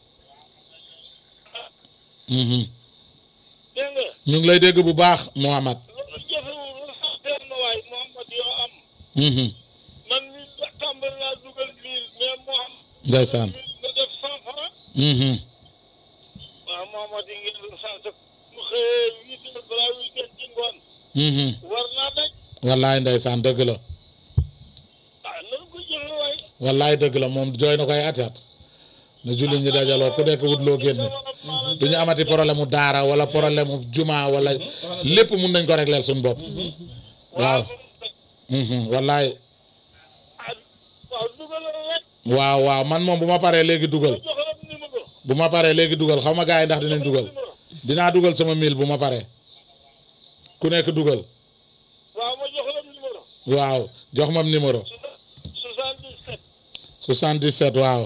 mhm dégg nga ñu ngi lay dégg bu baax Mouhamad loolu jëfewul lu sax teel na waay Mouhamad yoo am. mhm man mi tàmbali naa dugal biir mais Mouhamad. ndeysaan nga def cent franc. mhm waaw Mouhamad yi ngeen recensé mu xëyee huit heures balaa huit heures ci ngoon. mhm war naa daj. wallaay ndeysaan dëgg la ah nan ko jëfe waay. wallaay dëgg la moom jooy na koy ati at na jullit ñi dajaloo ku nekk wut loo génne du ñu amati problème mu daara wala problème mu juma wala lépp mun nañ ko régler suñu bopp waaw mhm wallaay ah waaw dugalal rek. waaw waaw man moom bu ma paree léegi dugal jox la numéro. bu ma paree léegi dugal xaw ma gars yi ndax dinañ dugal dinaa dugal sama mille bu ma paree ku nekk dugal waaw ma jox la numéro. waaw jox ma numéro 77 77 waaw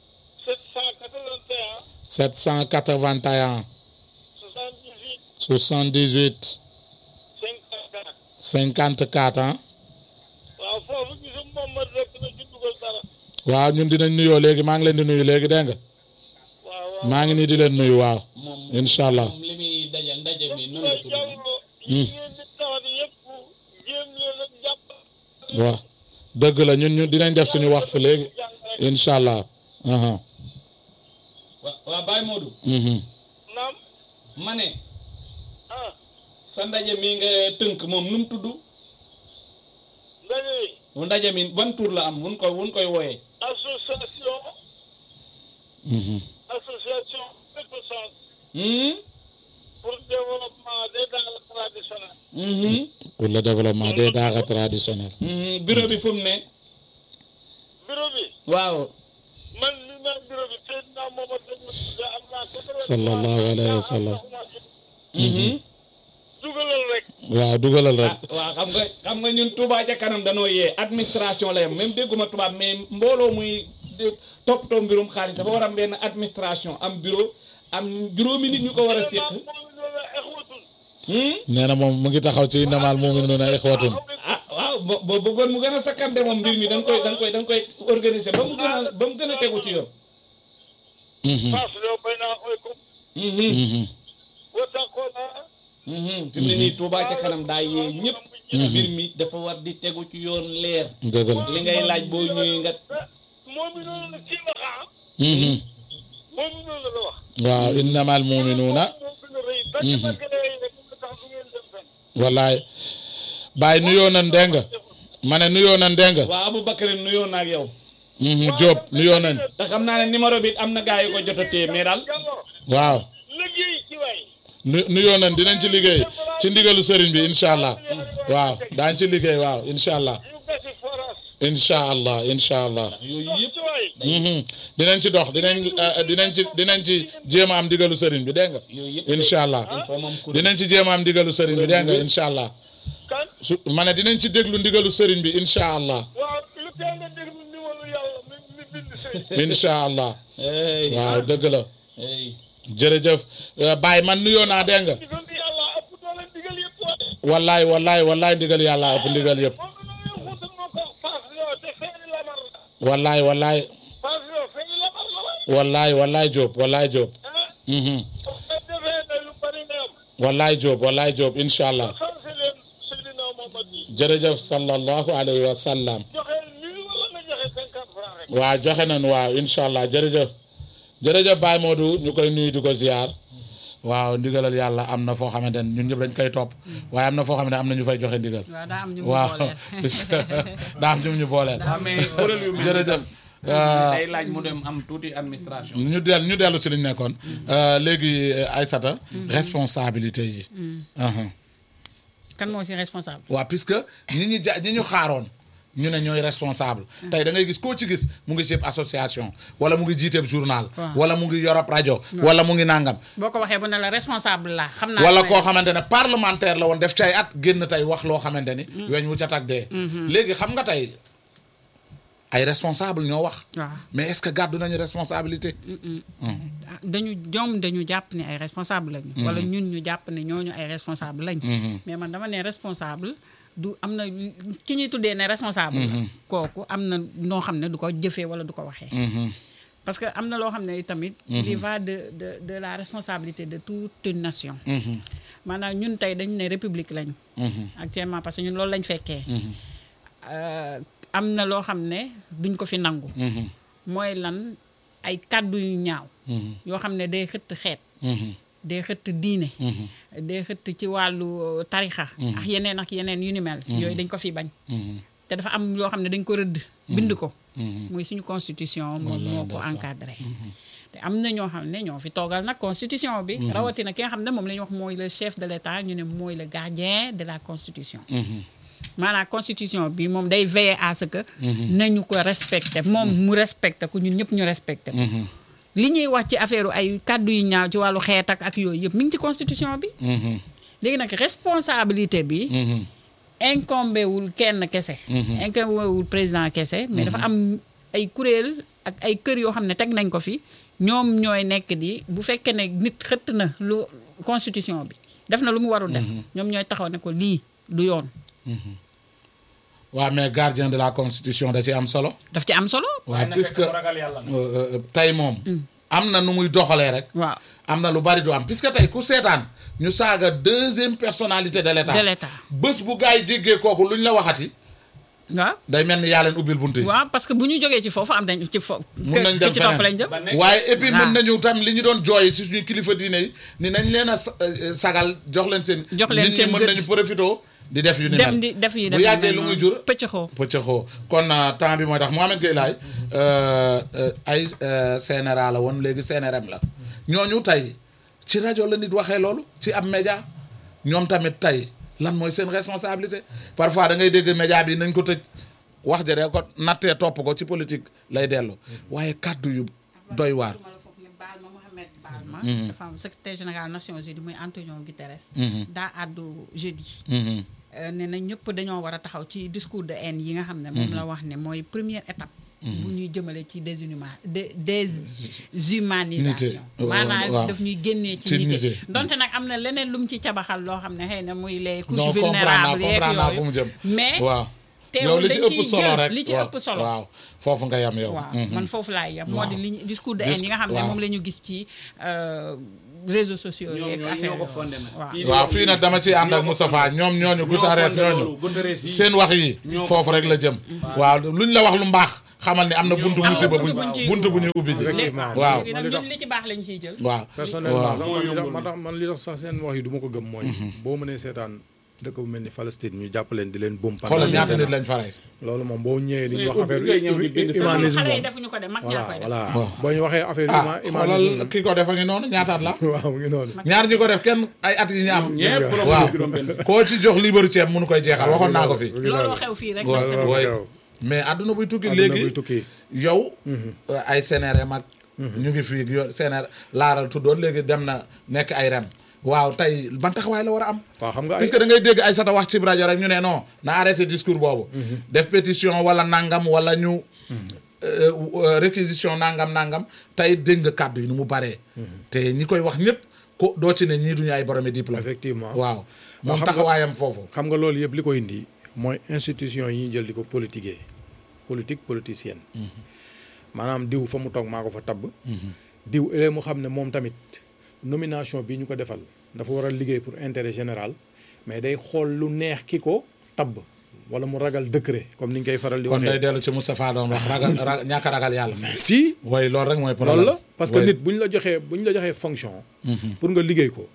781 781 78 78 54 54 ah waaw foofu gisum moom ma rek na ci dugal dara waaw ñun dinañ nuyoo léegi maa ngi leen di nuyu léegi dégg nga waaw waaw maa ngi nii di leen nuyu waaw incha allah moom li muy dajal ndaje mi noonu la la tudd jàngoo yi ngeen di tawat yëpp jéem leen a jàpp waaw dëgg la ñun ñu dinañ def suñu wax fi léegi incha allah aha waa waa Baye Modou mhm naam ma ne ah sa ndaje mi nga tënk moom nu mu tudd ndaje yi mu ndaje mi ban tur la am mun koy mun koy wooyee association mhm association reconnaissance Hmm? pour développement des daara traditionnels Mhm. pour le développement des daara traditionnels Mhm. bureau bi fu mu ne bureau bi waaw man li naan bureau bi Seydina Mohamed da am naa quatre-vingt-trois sallallahu alayhi wa sallam Mhm. dugalal rek waaw dugalal rek ah waaw xam nga xam nga ñun Touba ca kanam danoo yee administration la yam même dégguma tubaab mais mbooloo muy di- toppatoo mbirum xaalis dafa war a am benn administration am bureau am juróomi nit ñu ko war a séq moom loolu exwatul Hmm? nee na moom mu ngi taxaw ci innamal mu'minuuna ixwatun ah waaw bo boo bëggoon mu gën a sakkante moom mbir mi da nga koy da nga koy da nga koy organiser ba mu gën a ba mu gën a tegu ci yoon فاصلوا بين أخويكم واتقوا الله fi mu ne nii Touba ca kanam daa yee ñëpp mbir mi dafa war di tegu ci yoon leer dëgg la li ngay laaj boo ñëwee nga مؤمنون كي وقع مؤمنون la wax waaw innamal muminuuna moom gën a rëy dakk dakk lay rek nga tax du ngeen dem fenn wallaay Baye nuyoo nan dégg nga ma ne nuyoo nan dégg nga waa Aboubacar nuyoo na ak yow Diop nuyoo nañ te xam naa ne numéro bi am na gaa yu ko jot a téye mais daal jàngoro waaw liggéey ci waay nu nuyoo nañ dinañ ci liggéey ci ndigalu sëriñ bi incha allah waaw daañ ci liggéey waaw incha allah ñu gasi forage incha allah incha allah yooyu yëpp ci waay Mhm. dinañ ci dox dinañ eh, dinañ ci dinañ ci jéem a am ndigalu sëriñ bi dégg nga yooyu yëpp incha allah il faut moom kuréel dinañ ci jéem a am ndigalu sëriñ bi dégg nga incha allah kan su ma ne dinañ ci déglu ndigalu sëriñ bi incha allah waaw lu tee nga déglu ndiwalu yàlla mi mi bind sëy incha allah hey waaw dëgg la hey jërëjëf Eh, Baye man nuyoo naa dégg nga digal di yàlla ëpp doole digal yëpp waay wallaay wallaay wallaay ndigal yàlla ëpp ndigal yëpp moom la ñu xuutal moo ko paas yoo te feeni lamar la wallaay wallaay paas yoo feeni lamar la waay wallaay wallaay Diop wallaay Diop ah Mhm. nga defee ne lu bari nga am wallaay Diop wallaay Diop incha allah sant leen Seydina Mohamad yi jërëjëf sallallahu alayhi wa sallam joxe mille wala nga joxe cinquante francs rek waaw joxe nañ waaw incha allah jërëjëf jërëjëf Baye Modou ñu koy nuyu di ko ziar waaw ndigalal yàlla am na foo xamante ne ñun ñëpp dañ koy topp waaye am na foo xam ne am na ñu fay joxe ndigal waaw daa am ñu mu waaw booleel daa am ñu ñu booleel waaw mais kuréel yu mel ni jërëjëf day laaj mu dem am tuuti administration ñu del ñu dellu si li ñu nekkoon léegi Aïssata responsabilité yi Uhum. kan moo si responsable waaw puisque ñi ñu ja ñi ñu xaaroon ñu ne ñooy responsable tey da ngay gis koo ci gis mu ngi chef association wala mu ngi jiiteeb journal Waaw. wala mu ngi yorab rajo wala mu ngi nangam boo ko waxee bu ne la responsable la xam naa wala ne- koo xamante ne parlementaire la woon def cay at génn tey wax loo xamante ni weñ wu ca tag dee léegi xam nga tey ay responsable ñoo wax waaw mais est-ce que gàddu nañu responsabilité ah, dañu ñoom dañu jàpp ne ay responsable lañu. wala ñun ñu jàpp ne ñooñu ay responsable lañu. mais man dama ne responsable du am na ki ñuy tuddee ne responsable. la kooku am na noo xam ne du ko jëfee wala du ko waxee. parce que am na loo xam ne tamit. il va de de de la responsabilité de toute une nation. maanaam ñun tey dañu ne république lañu. actuellement parce que ñun loolu lañ fekkee. Euh, am na loo xam ne duñ ko fi nangu. mooy lan ay kàddu yu ñaaw. yoo xam ne day xëtt xeet. day xëtt diine. day xëtt ci wàllu tarixa ak yeneen ak yeneen yu ni mel. yooyu dañ ko fi bañ. te dafa am yoo xam ne dañ ko rëdd. bind ko. muy suñu constitution moom moo ko encadré. te am na ñoo xam ne ñoo fi toogal nag constitution bi. rawatina ki nga xam ne moom la ñuy wax mooy le chef de l'État ñu ne mooy le gardien de la constitution. maanaam constitution bi moom day veiller à ce que. nañu ko respecté moom mu respecté ko ñun ñëpp ñu respecté ko. li ñuy wax ci affaire ay kàddu yu ñaaw ci wàllu xeet ak ak yooyu yëpp mi ngi ci constitution bi. léegi nag responsabilité bi. incombé wul kenn kese. incombé wul président kese. mais dafa am ay kuréel ak ay kër yoo xam ne teg nañ ko fi ñoom ñooy nekk di bu fekkee ne nit xëtt na lu constitution bi def na lu mu warul def. ñoom ñooy taxaw ne ko lii du yoon. waaw mais gardien de la constitution da ci am solo daf ci am solo. waaw puisque ragal yàlla nag. euh, euh, tey moom am na nu muy doxalee rek waaw am na lu bari du am puisque tey ku seetaan ñu saaga deuxième personnalité de l'état De l'État. bés bu gars yi jéggee kooku lu ñu la waxati waaw. day mel ni yaa leen ubbil bunt yi waaw parce que bu ñu jógee ci foofu am nañ ci foofu. Mun nañ dem ci topp feneen. lañ jëm. ba nekk waaye et puis Voilà. mën nañu tam li ñu doon jooy si suñu kilifa diine yi ni nañ leen a sa- euh, sagal jox leen seen Jox leen nit seen ñi mën gëdd. nañu profito di def yu ni dem mel di def yi bu yàggee lu muy jur pëccëxoo. pëccëxoo kon euh, temps bi mooy tax Mohamed Gueye laay euh, euh, ay euh, CNRA la woon léegi CNRM la ñooñu tey ci rajo la nit waxee loolu ci ab média ñoom tamit tey lan mooy seen responsabilité parfois da ngay dégg média bi nañ ko tëj wax ja de ko nattee topp ko ci politique lay dellu waaye kàddu yu doy waar ma la foog ne baal ma Mohamed baal ma. dafa am secrétaire général Nations Unies muy Antonio Guterres. daa àddu jeudi. Euh, ne na ñëpp dañoo war a taxaw ci discours de haine yi nga xam ne moom la wax ne mooy première étape. bu ñuy jëmale ci déshuma dé déshumanisation. Nité. maanaam waaw. daf ñuy génnee Ci ci nité. nité. donte nag am na leneen lu mu ci cabaxal loo xam ne xëy na muy les non couches comprendre naa vulnérables yeeg comprendre naa fu mu yooyu. jëm mais waaw yow teewul li ci dañ ëpp ciy solo jël rek li ci waaw, ëpp solo waaw foofu nga yam yow waaw Mhm. man foofu laay yem moo di Waaw. li ñu- discours de Dis- haine yi nga xam ne waaw. moom la ñu gis ci euh, réseaux sociaux ñoom yeeg ñoo affaire ñoo ko yooyu. fondé nag. waaw Kii di waaw wax fii lii, nag dama ciy ànd ñoo ak ko Moustapha fondé. ñoom ñooñu ñoo Goutarès fondé ñooñu loolu, Goutarès yi. seen wax yi ñoo ko foofu rek la jëm waaw luñ la wax lu mbaax xamal ni am na buntu am na musiba buntu buñ buñ ciy buntu bu ñuy ubbi ji Effectivement. waaw léegi nag ñun li ci baax lañ ciy jël waaw personnellement waaw sax Moo man li tax yombul. man tax man li tax sax seen wax yi du ma ko gëm mooy boo mënee seetaan dëkk bu mel ni Palestine ñu jàpp leen di leen bom xoolal pendant ñaata des nit lañ faray loolu moom boo ñëwee di ñu wax ubbi affaire ngay ñëw di bind sa humanisme xale yi moom defuñu ko de mag voilà ñaa koy def voilà Waaw. boo ñu waxee affaire ah huma- xoolal humanisme ki ko defa ngi noonu ñaataat la waaw mu ngi noonu ñaar ñi ko def kenn ay at yi ñu am ñëpp romb waaw juróom benn koo ci jox liibaru ceeb mënu koy jeexal waxoon naa ko fi mu ngi looloo noonu. xew fii rek waaw nag Sénégal. waaw yow. mais àdduna buy tukki Àdduna léegi buy tukki. yow ay CNRM ak ñu ngi fii yo CNR laaral tuddoon léegi dem na nekk ay rem waaw tey ban taxawaay la war a am waaw xam nga ay puisque da ngay dégg ay sata wax ci rajo rek ñu ne non na arrêté discours boobu def pétition wala nangam wala ñu euh, euh, réquisition nangam nangam tey dégg nga kàddu yi nu mu baree te ñi koy wax ñëpp ko doo ci ne ñii duñu ay boromi diplôme effectivement waaw moom xam nga- taxawaayam foofu xam nga loolu yëpp li ko indi mooy institution yi ñuy jël di ko politiquer politique politicienne maanaam diw fa mu toog maa ko fa tabb diw ëllëg mu xam ne moom tamit nomination bi ñu ko defal dafa war a liggéey pour intérêt général mais day xool lu neex ki ko tabb wala mu ragal décret comme ni ñu koy faral di kon day waxee dellu ci Moustapha doon wax ragal ra- ñàkk a ragal yàlla si way loolu rek mooy problème loolu la parce que way. nit bu ñu la joxee bu ñu la joxee fonction pour nga liggéey ko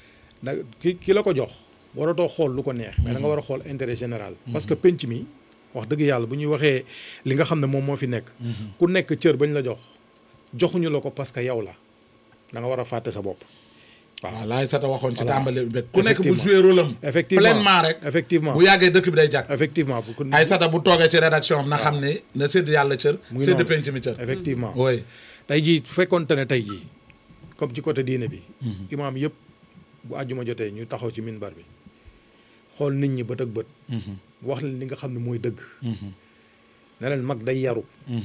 da ki ki la ko jox waratoo xool lu ko neex mais da nga war a xool intérêt général parce que penc mi wax dëgg yàlla bu ñuy waxee li nga xam ne moom moo fi nekk ku nekk cër bañ la jox joxuñu la ko parce que yow la da nga war a fàtte sa bopp waaw laay sata waxoon ci Voilà. tàmbali bi ku nekk bu Effectivement. joué rôle am Effectivement. pleinement rek effectivement bu yàggee dëkk bi day jàkk effectivement pour que ay sata bu toogee ci rédaction am na xam ne na sédd yàlla cër mu ngi sédd noonu. penc mi cër effectivement oui tey jii su fekkoonte ne tey jii comme ci côté diine bi imaam yëpp bu àjjuma jotee ñu taxaw ci minbar bi xool nit ñi bët ak bët wax leen li nga xam ne mooy dëgg ne leen mag day yaru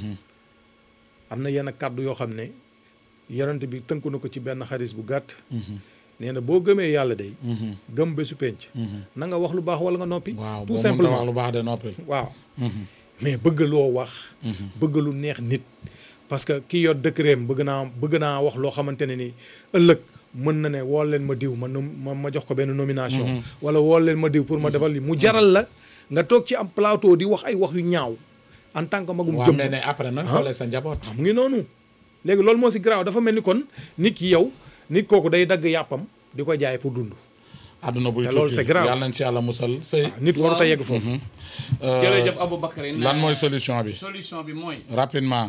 am na yenn kàddu yoo xam ne yonent bi tënku na ko ci benn xaris bu gàtt nee na boo gëmee yàlla day gëm bésu penc na nga wax lu baax wala nga noppi waaw tout boo mënta wax simplement lu baax de noppil waaw mais bëgg loo wax bëgg lu neex nit parce que kii yor décret bëgg naa bëgg naa wax loo xamante ne ni ëllëg mën na ne wool leen ma diw ma nom- ma ma jox ko benn nomination wala wool leen ma diw pour ma defal li mu jaral la nga toog ci am plateau di wax ay wax yu ñaaw en tant que magum waaw jëm mais ne après nag xoolee sa njaboot mu ngi noonu léegi loolu moo si garaaw dafa mel ni kon nit ki yow nit kooku day dagg yàppam di ko jaay pour dund àdduna buy te loolu tukki c'est grave. yàlla nañ ci yàlla musal sëy nit warut a yegg foofu jërëjëf Aboubacry lan mooy solution bi solution bi mooy rapidement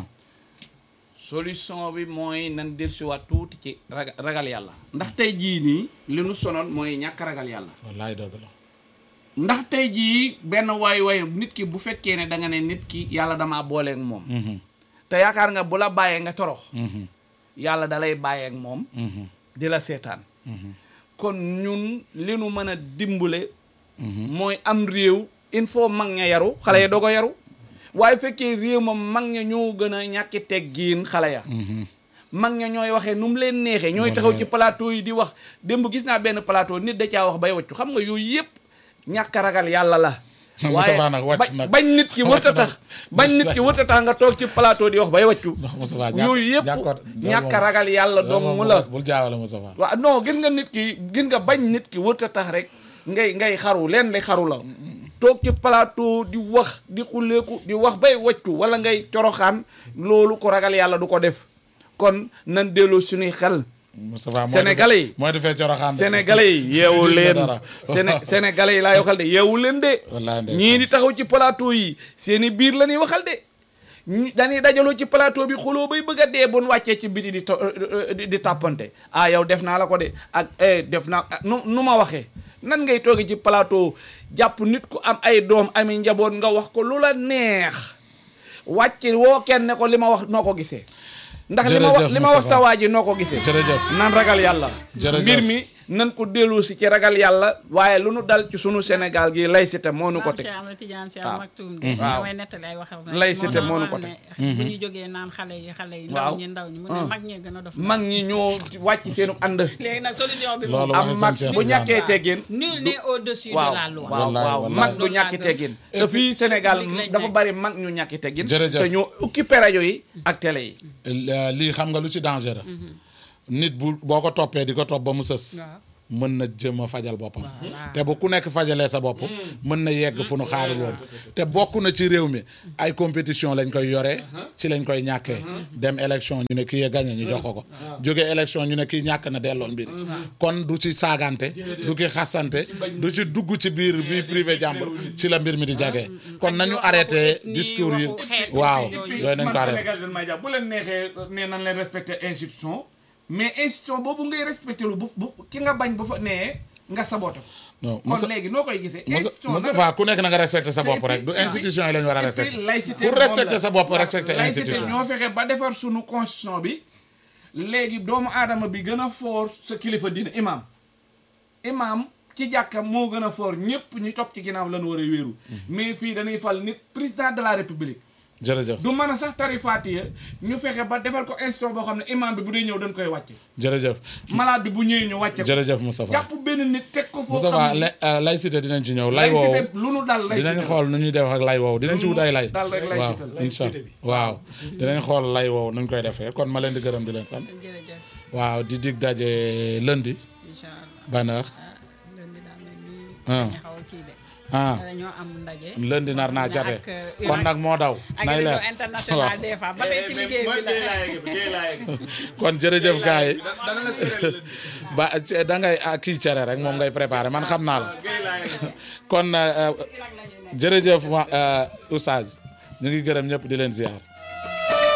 solution bi mooy nan dellusiwaat tuuti ci raga- ragal yàlla ndax tey jii nii li nu sonoon mooy ñàkk ragal yàlla wallaay dëgg la ndax tey jii benn waay waay nit ki bu fekkee ne da nga ne nit ki yàlla damaa booleeg moom te yaakaar nga bu la bàyyee nga torox yàlla da lay bàyyeeg moom di la seetaan kon ñun li nu mën a dimbale mooy am réew il faut mag ña yaru xale ya doo ko yaru waaye fekkee réew ma mag ña ñoo gën a ñàkki teggiin xale ya mag ña ñooy waxee nu mu leen neexee ñooy taxaw ci plateau yi di wax démb gis naa benn plateau nit da caa wax bay waccu xam nga yooyu yëpp ñàkk a ragal yàlla la Moustapha nag wàcc bañ nag. bañ nit ki wërta tax bañ nit ki wërta tax nga toog ci plateau di wax bay waccu ndax Moustapha ñàkk yooyu yëpp ñàkkoot ñàkk a ragal yàlla dong la bul jaawale Moustapha waaw non gis nga nit ki gis nga bañ nit ki wërta tax rek ngay ngay xaru leen li xaru la toog ci plateau di wax di xulleeku di wax bay waccu wala ngay coroxaan loolu ko ragal yàlla du ko def kon nan delloo suñuy xel Moustapha mooy Sénégalais yi. mooy defee coroxaan de. sénégalais yi yeewu Gis nga leen dara. Séné sénégalais yi laay waxal de yeewu leen de Wallaay ndeysaan. ñii di taxaw ci plateau yi seeni biir la ñuy waxal de ñu dañuy dajaloo ci plateau bi xuloo bay bëgg a dee bon wàccee ci biti di to- di di tàppante ah yow def naa la ko de ak eh def naa ah, nu nu ma waxee nan ngay toogee ci plateau jàpp nit ku am ay doom ami njaboot nga wax ko lu la neex wàcc woo kenn ne ko li ma wax noo ko gisee ndax li ma wax Jërëjëf li ma wax Moustapha. sa waa ji noo ko gisee jërëjëf nan ragal yàlla Jërëjëf. mbir mi nan ko dellu si ci ragal yàlla waaye lu nu dal ci sunu Sénégal gi laïcité moo nu ko maam teg Cheikh Ahmed Tidiane Sy waaw. Al Maktoum de Waaw. damay nettali ay waxam rek Laïcité moo nu ko wax ne bu ñu jógee naan xale yi xale yi Waaw. ndaw ñi ndaw ñi mu ne mag ñee gën a dof mag ñi ñoo wàcc seenu ànd léegi nag solution bi Loolu moom am waxi mag sëñ Cheikh bu Tidiane. ñàkkee teggin nul n'est au-dessus de waaw la loi waaw Wallaay, waaw wallaay. mag du Loolu laa ñàkki gëm. teggin te fii Sénégal Public lañ dafa nekk. bari mag ñu ñàkki teggin Jërëjëf. te ñoo occupé rajo yi ak télé yi Euh, lii xam nga lu ci danger nit bu boo ko toppee di ko topp ba mu sës waaw mën na jëm a fajal boppam Voilà. te bu ku nekk fajalee sa bopp mën na yegg fu nu xaarul woon te bokk na ci réew mi ay compétition lañ koy yoree ci lañ koy ñàkkee dem élection ñu ne kii ya gagné ñu jox ko ko jóge élection ñu ne kii ñàkk na delloon mbir kon du ci saagante du ki xasante du ci dugg ci biir vie privée jàmbur ci la mbir mi di jagee kon nañu arrêté nii discours yi waxu xeet waaw yooyu. yooyu nañ ko arrêté Sénégal dañ may jàpp bu leen neexee nee nañ leen respecté institution mais institution boobu ngay respecté lu bu bu ki nga bañ bu fa nee nga saboté ko non kon Moussa léegi noo koy gisee Moussa institution Moussa nag- Fa ku nekk na nga respecté sa bopp Et rek du puis- institution yi la ñu war a et respecté puis laïcité pour moom respecter la. sa bopp Waaw, respecter laïcité institution ñoo fexe ba defar sunu constitution bi léegi doomu aadama bi gën a foor sa kilifa dina imam imam ci jàkka moo gën a foor ñëpp ñu topp ci ginnaaw lañu war a wéeru mais fii dañuy fal nit président de la république jërëjëf du mën a sax tarifaatiya ñu fexe ba defal ko institution boo xam ne imam bi bu dee ñëw dañ koy wàcce jërëjëf malade bi bu ñëwee ñu wàcce ko jërëjëf Moustapha jàpp benn nit teg ko foo Moustapha xam ne la- euh, laïcité dinañ ci ñëw lay woowu laïcité lu nu dal laïcité dinañ xool nu ñuy def ak lay woowu dinañ ci wut ay lay dal rek waaw laïcité la. incha waaw dinañ xool lay woowu nuñ koy defee kon ma leen di gërëm di leen sant jërëjëf waaw di dig daje lundi incha allah ban heure ah lundi daa mel ni Ah. dañu xaw a kii de ah dañoo am ndaje lundi nar naa ak, jate euh, kon nag moo daw ak nay leer réseau international des femmes ba tey ci liggéey bi la kon jërëjëf gars yi dana la séeréer ba ci- da ngay ah, kii cere rek moom ngay préparé man xam naa la kon euh, jërëjëf ma euh, Oustaz ñu ngi gërëm ñëpp di leen ziar